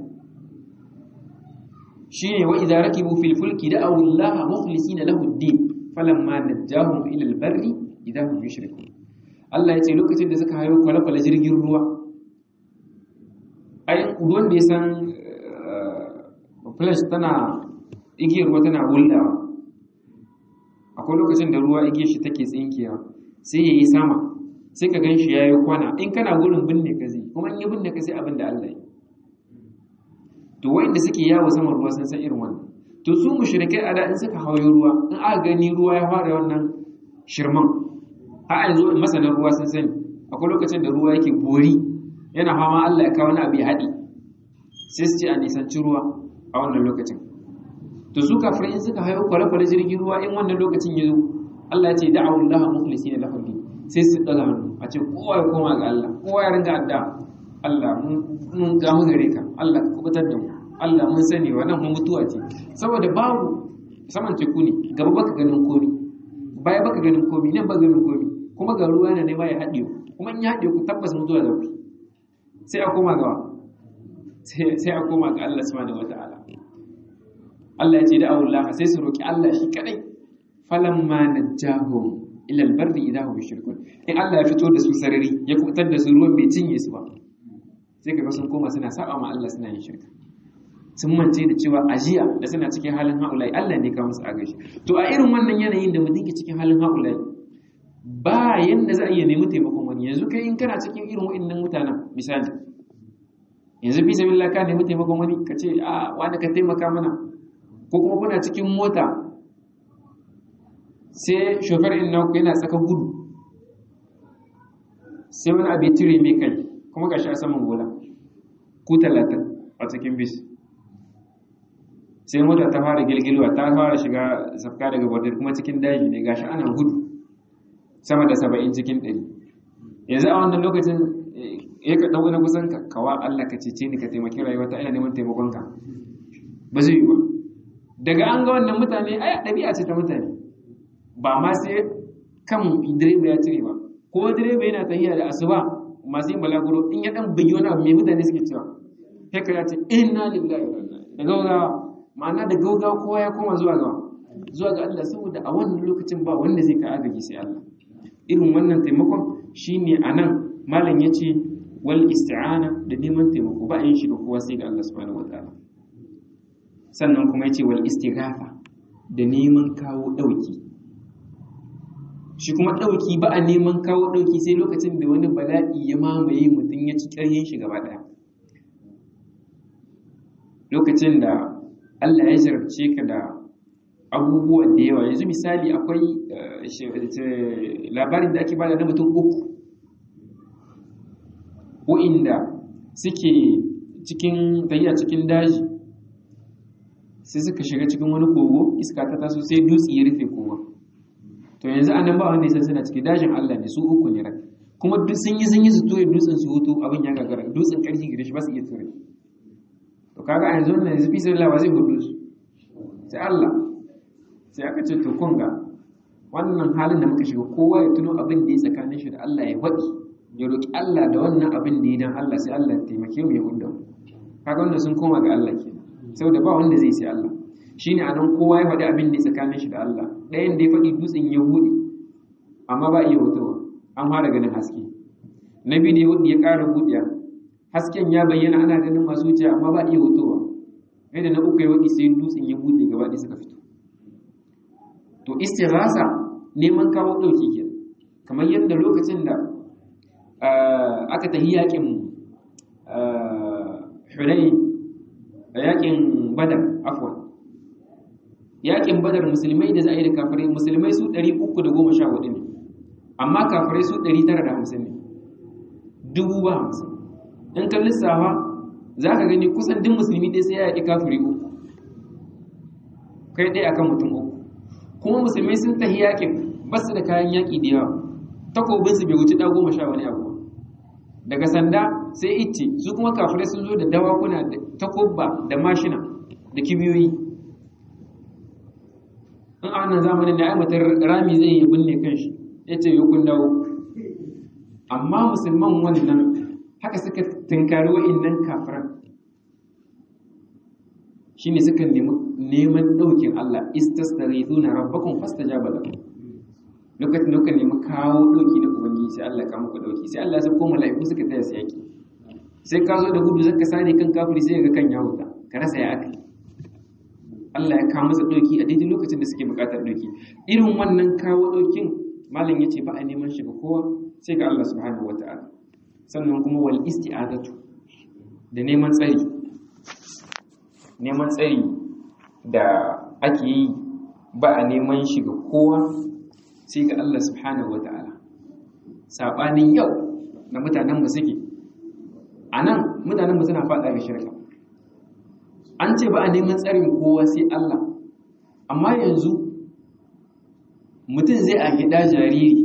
shine wa idza rakibu fil fulki da'u Allah mukhlisina lahu ad-din falamma najjahum ila al-barri idza hum yushrikun Allah yace lokacin da suka hayo kwale-kwale jirgin ruwa ai ruwan da ya san flash tana igiyar ruwa tana wuldawa akwai lokacin da ruwa igiyar shi take tsinkewa sai yayi sama sai ka gan shi yayi kwana in kana gurin binne ka zai kuma in yi binne ka sai abin da Allah ya to wanda suke yawo saman ruwa sun san irin wannan to su mushrikai a da in suka hawo ruwa in aka gani ruwa ya fara wannan shirman a yanzu masanan ruwa sun sani akwai lokacin da ruwa yake bori yana fama Allah ya kawo wani abu ya haɗi sai su ce a nisanci ruwa a wannan lokacin to su kafirai in suka hayo kwale-kwale jirgin ruwa in wannan lokacin ya zo Allah ya ce da'awu Allah mukhlisina lahu din sai su daga hannu a ce kowa ya koma ga Allah kowa ya ringa adda Allah mun ga mu gare ka Allah ka kubutar da mu Allah mun sani wannan mun mutuwa ce saboda babu saman teku ne gaba baka ganin komi baya baka ganin komi nan ba ganin komi kuma ga ruwa yana nema ya haɗe ku kuma in ya haɗe ku tabbas mutuwa da ku sai a koma ga sai a koma ga Allah subhanahu wata'ala Allah ya ce da Allah sai su roki Allah shi kadai falamma najjahum ila albarri idahum yushrikun in Allah ya fito da su sarari ya kubutar da su ruwan bai cinye su ba sai kaga sun koma suna saba ma Allah suna yin shirka sun mance da cewa ajiya da suna cikin halin haulai Allah ne ka musu agashi to a irin wannan yanayin da mutum ke cikin halin haulai ba yanda za a iya nemi taimakon wani yanzu kai in kana cikin irin wa'annan mutanen misali yanzu fi sabilillah ka nemi taimakon wani ka ce a wani ka taimaka mana ko kuma kuna cikin mota sai shofar in naku yana tsaka gudu sai wani abu ya cire mai kai kuma gashi a saman bola ku talatin a cikin bis sai mota ta fara gilgilwa ta fara shiga safka daga bordar kuma cikin daji ne gashi ana gudu sama da saba'in cikin ɗari yanzu a wannan lokacin ya ka ɗau na kusan ka kawa Allah ka cece ni ka taimaki rayuwa ta ina neman taimakon ka ba zai yi ba daga an ga wannan mutane ai ɗabi'a ce ta mutane ba ma sai kan direba ya cire ba ko direba yana tafiya da asuba masu yin balaguro in ya dan bugi wani abu mai mutane suke cewa sai ka ya ce inna lillahi wa inna da gaugawa ma'ana da gaugawa kowa ya koma zuwa ga zuwa ga Allah saboda a wannan lokacin ba wanda zai ka agaji sai Allah irin wannan taimakon shine anan malam yace wal isti'ana da neman taimako ba a yin shi ga kowa sai ga Allah subhanahu wataala sannan kuma yace wal istighatha da neman kawo dauki shi kuma dauki ba a neman kawo dauki sai lokacin da wani bala'i ya mamaye mutum ya ci ƙaryin shi gaba daya lokacin da Allah ya jarabce ka da abubuwan da yawa yanzu misali akwai labarin da ake bada na mutum uku wa'inda suke cikin tafiya cikin daji sai suka shiga cikin wani kogo iska ta taso sai dutse ya rufe kowa to yanzu anan ba wanda ya suna cikin dajin Allah ne su uku ne rak kuma duk sun yi sun yi su ture dutsen su hutu abin ya gagara dutsen karfi gare shi ba su iya ture to kaga a yanzu wannan yanzu fi sai Allah zai hudu su sai Allah sai aka ce to kun ga wannan halin da muka shiga kowa ya tuno abin da ya tsakanin shi da Allah ya faɗi ya roki Allah da wannan abin da ya dan Allah sai Allah ya taimake mu ya hudu kaga wannan sun koma ga Allah ke saboda ba wanda zai sai Allah shine anan kowa ya faɗi abin ne tsakanin shi da Allah ɗayan da ya faɗi dutsen ya buɗe amma ba iya wutowa an fara ganin haske na biyu da ya ƙara buɗe hasken ya bayyana ana ganin masu wuce amma ba iya wutowa yadda na uku ya waɗi sai dutsen ya buɗe gaba ɗaya suka fito to istighasa neman kawo ɗauki ke kamar yadda lokacin da aka tafi yakin hulai yakin badar afwan yakin badar musulmai da za a yi da kafirai musulmai su 314 ne amma kafirai su 950 ne dubu ba hamsin in kan lissafa za ka gani kusan duk musulmi ɗaya sai ya yaƙi kafiri uku kai ɗaya akan mutum uku kuma musulmai sun tahi yakin ba su da kayan yaƙi da yawa takobinsu bai wuce ɗa goma sha wani abu daga sanda sai icce su kuma kafirai sun zo da dawakuna da takobba da mashina da kibiyoyi in a wannan zamanin da aimatar rami zai yi binne kanshi ya ce yi kun dawo amma musulman wannan haka suka tunkari wa'innan kafiran shine suka neman ɗaukin Allah istastarithuna rabbakum fastajaba lakum lokacin da kuka nemi kawo ɗauki na ubangiji sai Allah ka muku ɗauki sai Allah ya sako mala'iku suka taya su yaki sai ka zo da gudu zaka sare kan kafiri sai ga kan ya huta ka rasa ya aka Allah ya kawo masa ɗauki a daidai lokacin da suke buƙatar ɗauki irin wannan kawo ɗaukin malam yace ba a neman shi ga kowa sai ga Allah subhanahu wata'ala sannan kuma wal isti'azatu da neman tsari neman tsari da ake yi ba a neman shi ga kowa sai ga Allah subhanahu wata'ala sabanin yau da mutanen mu suke anan mutanen mu suna faɗa ga shirka an ce ba a neman tsarin kowa sai Allah amma yanzu mutum zai a gida jariri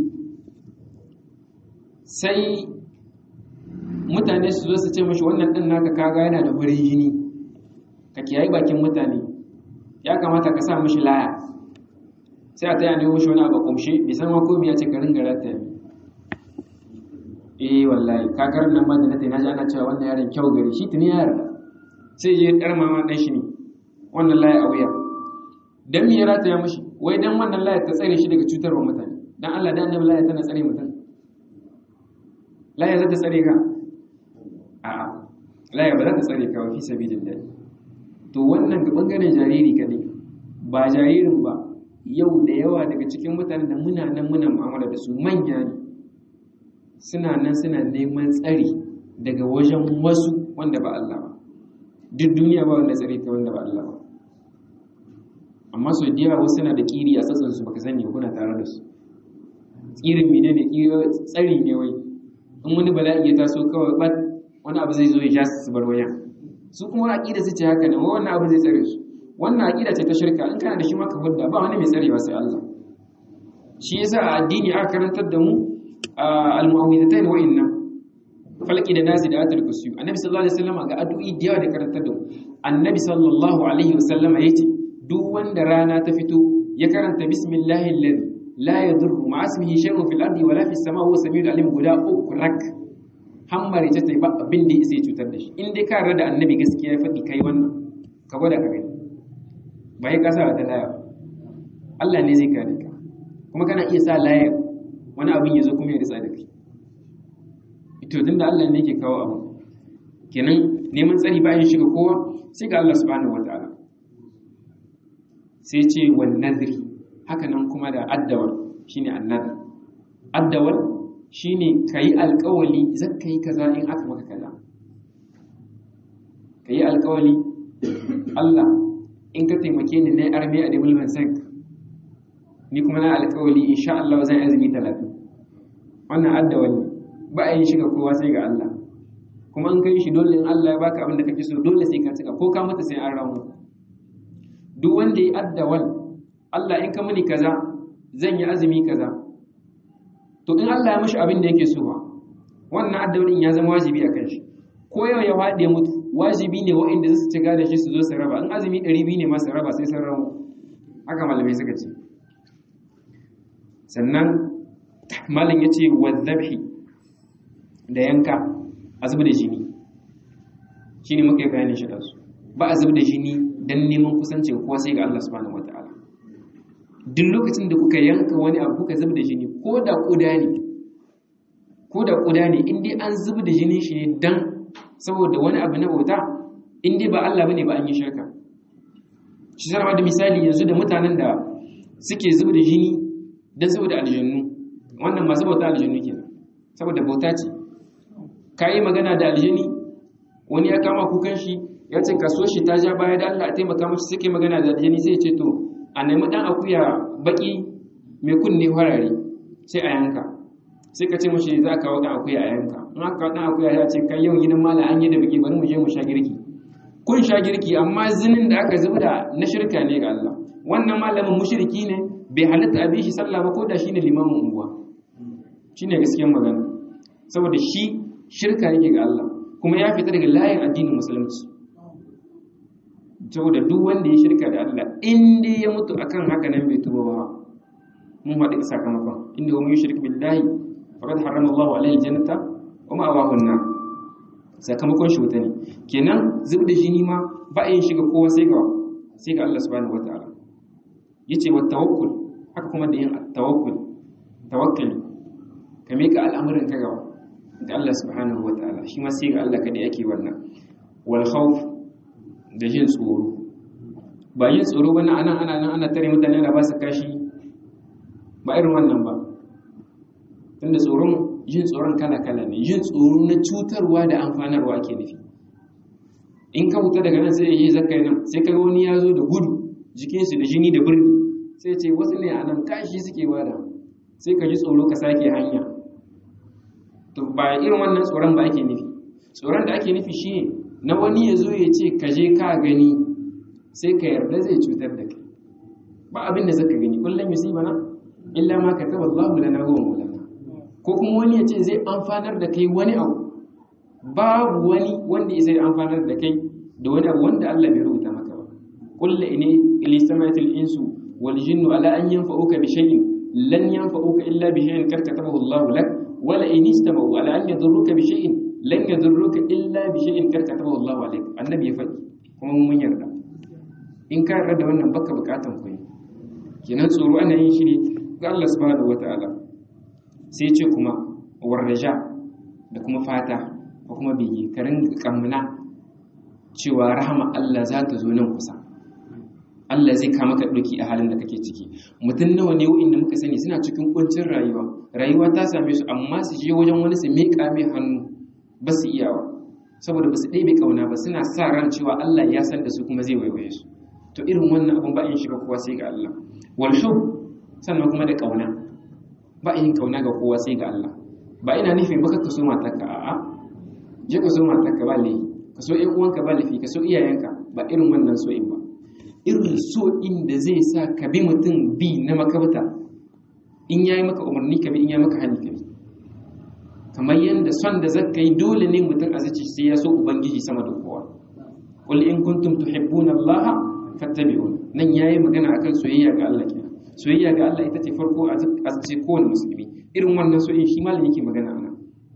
sai mutane su zo su ce mashi wannan ɗin naka kaga yana da wurin jini ka kiyayi bakin mutane ya kamata ka sa mashi laya sai a taya ne mashi wani abu kumshe bai san ma komai ya ce ka ringa rata eh wallahi kakarar nan ma da na tayi naji ana cewa wannan yaron kyau gari shi tuni ya yarda sai je dar mama dan shi ne wannan laya a wuya dan me ya rata ya mashi wai dan wannan laya ta tsare shi daga cutarwa mutane dan Allah da annabi laya tana tsare mutum laya za ta tsare ka a'a laya ba za ta tsare ka wa fi sabilillah to wannan ga bangaren jariri kadai ba jaririn ba yau da yawa daga cikin mutanen da muna nan muna mu'amala da su manya ne suna nan suna neman tsari daga wajen wasu wanda ba Allah ba duk duniya ba wanda tsare ta wanda ba Allah ba amma sau da yawa wasu na da kiri a sassan su baka sani kuna tare da su tsirin mene ne tsari ne wai in wani bala'i ya taso kawai bat wani abu zai zo ya ja su bar wayan su kuma aqida su ce haka ne wannan abu zai tsare su wannan aqida ce ta shirka in kana da shi maka hudda ba wani mai tsarewa sai Allah shi yasa a addini aka karantar da mu al-mu'awwidhatayn wa inna falqi da nasi da atul kursi annabi sallallahu alaihi wasallam ga addu'i da yawa da karantar da mu annabi sallallahu alaihi wasallam yace duk wanda rana ta fito ya karanta bismillahi alladhi la yadurru ma ismihi shay'un fil ardi wala fis samai huwa samiul alim guda uku rak hammare ta tai ba abin da yake cutar da shi in dai ka rada annabi gaskiya ya faɗi kai wannan ka gwada ka gani ba ya kasa da laya Allah ne zai kare ka kuma kana iya sa layar wani abin ya zo kuma ya ritsa da kai ito tunda Allah ne ke kawo abu kenan neman tsari bayan shiga kowa sai ga Allah subhanahu wataala sai ce wan nadri haka nan kuma da addawal shine annadr addawal shine kai alƙawali zakka yi kaza in aka maka kaza kai alƙawali Allah in ka taimake ni na arme a debul bansak ni kuma na alƙawali insha Allah zan azumi 30 wannan addawali ba a yin shiga kowa sai ga Allah kuma in kai shi dole in Allah ya baka abin da kake so dole sai ka cika ko ka mata sai an ramu duk wanda ya addawal Allah in ka muni kaza zan yi azumi kaza to in Allah ya mishi abin da yake so ba wannan addawalin ya zama wajibi a kan shi ko yau ya faɗi ya mutu wajibi ne waɗanda su ci gada shi su zo su raba in azumi ɗari biyu ne ma su raba sai sun ramu haka malamai suka ce sannan malam ya ce wa zabhi da yanka a zuba da jini shi ne muka yi bayanin shi da su ba a zub da jini dan neman kusanci kowa sai ga Allah subhanahu wataala duk lokacin da kuka yanka wani abu kuka zub da jini ko da kuda ne ko da kuda ne in dai an zub da jinin shi ne dan saboda wani abu na bauta in dai ba Allah bane ba an yi shirka shi zama da misali yanzu da mutanen da suke zub da jini dan saboda aljannu wannan masu bauta aljannu kenan saboda bauta ce ka yi magana da aljani wani ya kama kukan shi ya ce kaso shi ta ja baya da Allah a taimaka mashi suke magana da aljani sai ce to a nemi dan akuya baki mai kunne farare sai a yanka sai ka ce mashi za ka kawo dan akuya a yanka in aka kawo dan akuya ya ce kai yau gidan mala an yi da biki bari mu je mu sha girki kun sha girki amma zinin da aka zubda na shirka ne ga Allah wannan malamin mushriki ne bai halatta a bi shi sallah ba ko da shine limamin unguwa shine gaskiyar magana saboda shi shirka yake ga Allah kuma ya fita daga layin addinin musulunci saboda duk wanda ya shirka da Allah in dai ya mutu akan haka nan bai tuba ba mun haɗu sakamakon inda wa mun shirka billahi faqad harrama Allahu alaihi jannata wa ma'awahu an-nar sakamakon shi wuta ne kenan zub da jini ma ba a yin shiga kowa sai ga sai ga Allah subhanahu wataala yace wa tawakkul haka kuma da yin tawakkul tawakkali ka mika al'amuran ka gaba da Allah subhanahu wa ta'ala shi ma sai ga Allah kada yake wannan wal khawf da jin tsoro ba yin tsoro ba na anan ana nan ana tare mutane da ba su kashi ba irin wannan ba tunda tsoron jin tsoron kala kala ne jin tsoro na cutarwa da amfanarwa ake nufi in ka huta daga nan sai yi zakkai nan sai ka wani ya zo da gudu jikinsu da jini da birni sai ce wasu ne a nan kashi suke bada sai ka ji tsoro ka sake hanya to ba irin wannan tsoron ba ake nufi tsoron da ake nufi shi na wani ya zo ya ce ka je ka gani sai ka yarda zai cutar da kai ba abin da zaka gani kullum bana illa ma kataba Allahu lana wa maulana ko kuma wani ya ce zai amfanar da kai wani abu babu wani wanda ya zai amfanar da kai da wani abu wanda Allah bai rubuta maka ba kullu ini ilistamatil insu wal jinnu ala an yanfa'uka bi shay'in lan yanfa'uka illa bi shay'in kar katabahu Allahu lak wala in istama'u ala an yadurruka bi shay'in lan yadurruka illa bi shay'in kar katabahu Allahu alayk annabi ya faɗi kuma mun yarda in ka yarda da wannan baka bukatan ku ne kenan tsoro ana yin shi ne ga Allah subhanahu wataala sai ce kuma warraja da kuma fata ko kuma bege ka ringa kamna cewa rahama Allah za ta zo nan kusa Allah zai kama ka ɗauki a halin da kake ciki mutum nawa ne wa'inda muka sani suna cikin kuncin rayuwa rayuwa ta same su amma su je wajen wani su miƙa mai hannu ba su iyawa saboda ba su ɗebe ƙauna ba suna sa ran cewa Allah ya san da su kuma zai waiwaye su to irin wannan abun ba in shiga kowa sai ga Allah wal sannan kuma da ƙauna ba yin ƙauna ga kowa sai ga Allah ba ina nufin ba ka so matarka a'a je ka so matarka ba laifi ka so ƴan uwanka ba laifi ka so iyayenka ba irin wannan so in ba irin so inda zai sa ka bi mutum bi na makabta in yayi maka umarni ka bi in yayi maka hannu ka bi kamar yadda son da zaka yi dole ne mutum a zaci sai ya so ubangiji sama da kowa qul in kuntum tuhibbuna Allah fattabi'un nan yayi magana akan soyayya ga Allah kenan soyayya ga Allah ita ce farko a zaci kowane musulmi irin wannan so in shi malami yake magana anan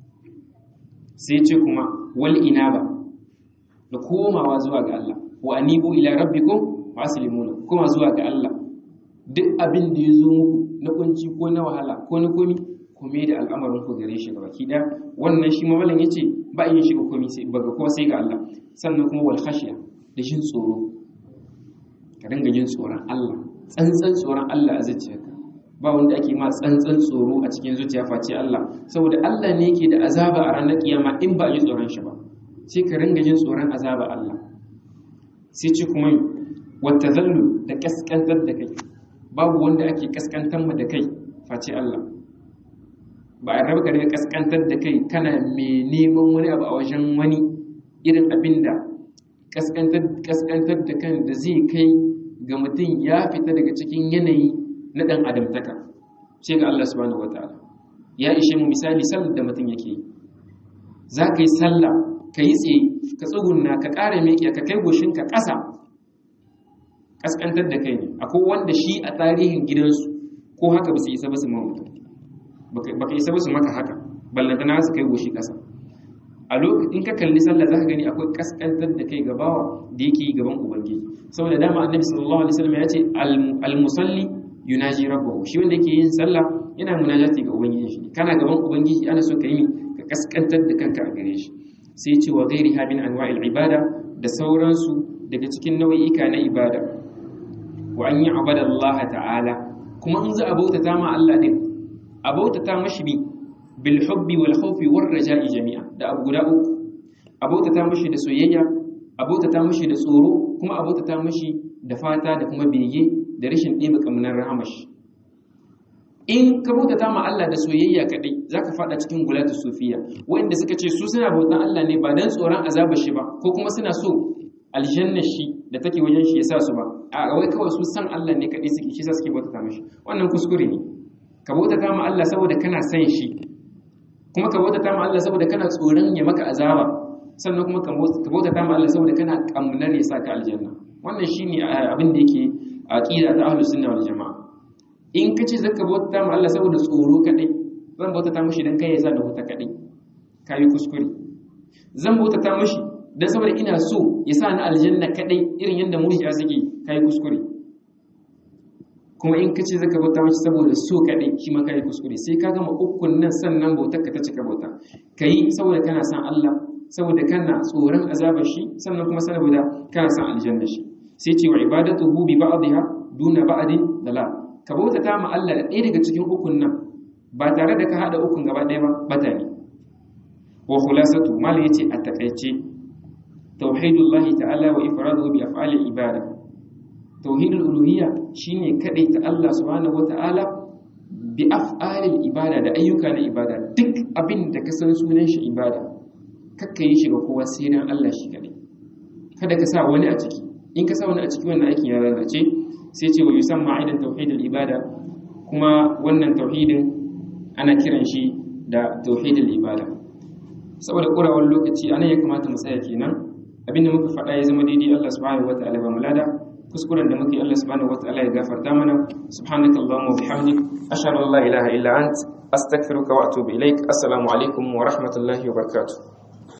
sai ce kuma wal inaba da komawa zuwa ga Allah wa anibu ila rabbikum faslimuna kuma zuwa ga Allah duk abin da ya zo muku na kunci ko na wahala ko na komi kome da al'amarin ku gare shi gaba ki da wannan shi mawalan yace ba yin shi ga komi sai ba ga kowa sai ga Allah sannan kuma wal khashiya da jin tsoro ka dinga jin tsoron Allah tsantsan tsoron Allah a zuciyarka ba wanda ake ma tsantsan tsoro a cikin zuciya face Allah saboda Allah ne yake da azaba a ranar kiyama in ba a ji tsoron shi ba sai ka ringa jin tsoron azaba Allah sai ce kuma wata zallu da kaskantar da kai babu wanda ake kaskantar da kai face Allah ba a raba ka daga kaskantar da kai kana mai neman wani abu a wajen wani irin abin da kaskantar da kan da zai kai ga mutum ya fita daga cikin yanayi na ɗan adamtaka sai ga Allah subhanahu wataala ya ishe mu misali sallar da mutum yake yi za ka yi sallah ka yi tsaye ka tsugunna ka ƙara meƙiya ka kai goshinka ƙasa ƙasƙantar da kai ne akwai wanda shi a tarihin gidansu ko haka ba su isa ba su mamutu ba ka isa ba su maka haka ballanta na su kai goshi ƙasa a lokacin in ka kalli sallah zaka gani akwai kaskantar da kai gabawa da yake yi gaban ubangiji saboda dama annabi sallallahu alaihi wasallam ya ce al musalli yunaji rabbahu shi wanda yake yin sallah yana munajati ga ubangiji shi kana gaban ubangiji ana so ka yi ka kaskantar da kanka a gare shi sai ce wa ghairiha min anwa'il ibada da sauransu daga cikin nau'ika na ibada wa an yi abada Allah ta'ala kuma in za a bautata ma Allah din a bautata mashi bi bil hubbi wal khawfi war raja'i jami'a da abu guda uku a bautata mashi da soyayya a bautata mashi da tsoro kuma a bautata mashi da fata da kuma bege da rashin ɗebe kamunan rahamashi in ka bautata ma Allah da soyayya kadai zaka fada cikin gulatu sufiya wanda suka ce su suna bautan Allah ne ba dan tsoron azabar shi ba ko kuma suna so aljanna shi da take wajen shi ya sa su ba a wai kawai su san Allah ne kadai suke shi sa suke bautata mishi wannan kuskure ne ka bautata ma Allah saboda kana san shi kuma ka bautata ma Allah saboda kana tsoron ya maka azaba sannan kuma ka bautata ma Allah saboda kana kamnar ya saka aljanna wannan shine abin da yake aqida ta ahlus sunna wal jamaa in ka ce zaka bauta ma Allah saboda tsoro kadai zan bauta ta mishi dan kai ya sa da huta kadai kai kuskure zan bauta ta mishi dan saboda ina so ya sa ni aljanna kadai irin yanda murji'a suke kai kuskure kuma in ka ce zaka bauta mishi saboda so kadai shi ma kai kuskure sai ka gama ukun nan sannan bautar ka ta cika bauta kai saboda kana san Allah saboda kana tsoron azabar shi sannan kuma saboda kana san aljanna shi sai ce wa ibadatuhu bi ba'dha duna ba'din dalal ka bautata ma Allah da ɗaya daga cikin ukun nan ba tare da ka haɗa ukun gaba ɗaya ba bata ne wa khulasatu malai yace a takaice tauhidullah ta'ala wa ifraduhu bi af'ali ibada tauhidul uluhiyya shine kadai ta Allah subhanahu wata'ala bi af'ali ibada da ayyuka na ibada duk abin da ka san sunan shi ibada kakka yi shi ga kowa sai dan Allah shi kadai kada ka sa wani a ciki in ka sa wani a ciki wannan aikin ya lalace sai ce wa yusamma aidan tauhidul ibada kuma wannan tauhidin ana kiran shi da tauhidul ibada saboda kurawar lokaci anan ya kamata mu tsaya kenan abinda muka faɗa ya zama daidai Allah subhanahu wataala ba mulada kuskuren da muke Allah subhanahu wataala ya gafarta mana subhanaka allahumma wa bihamdik ashhadu an la ilaha illa ant astaghfiruka wa atubu ilaik assalamu alaikum wa rahmatullahi wa barakatuh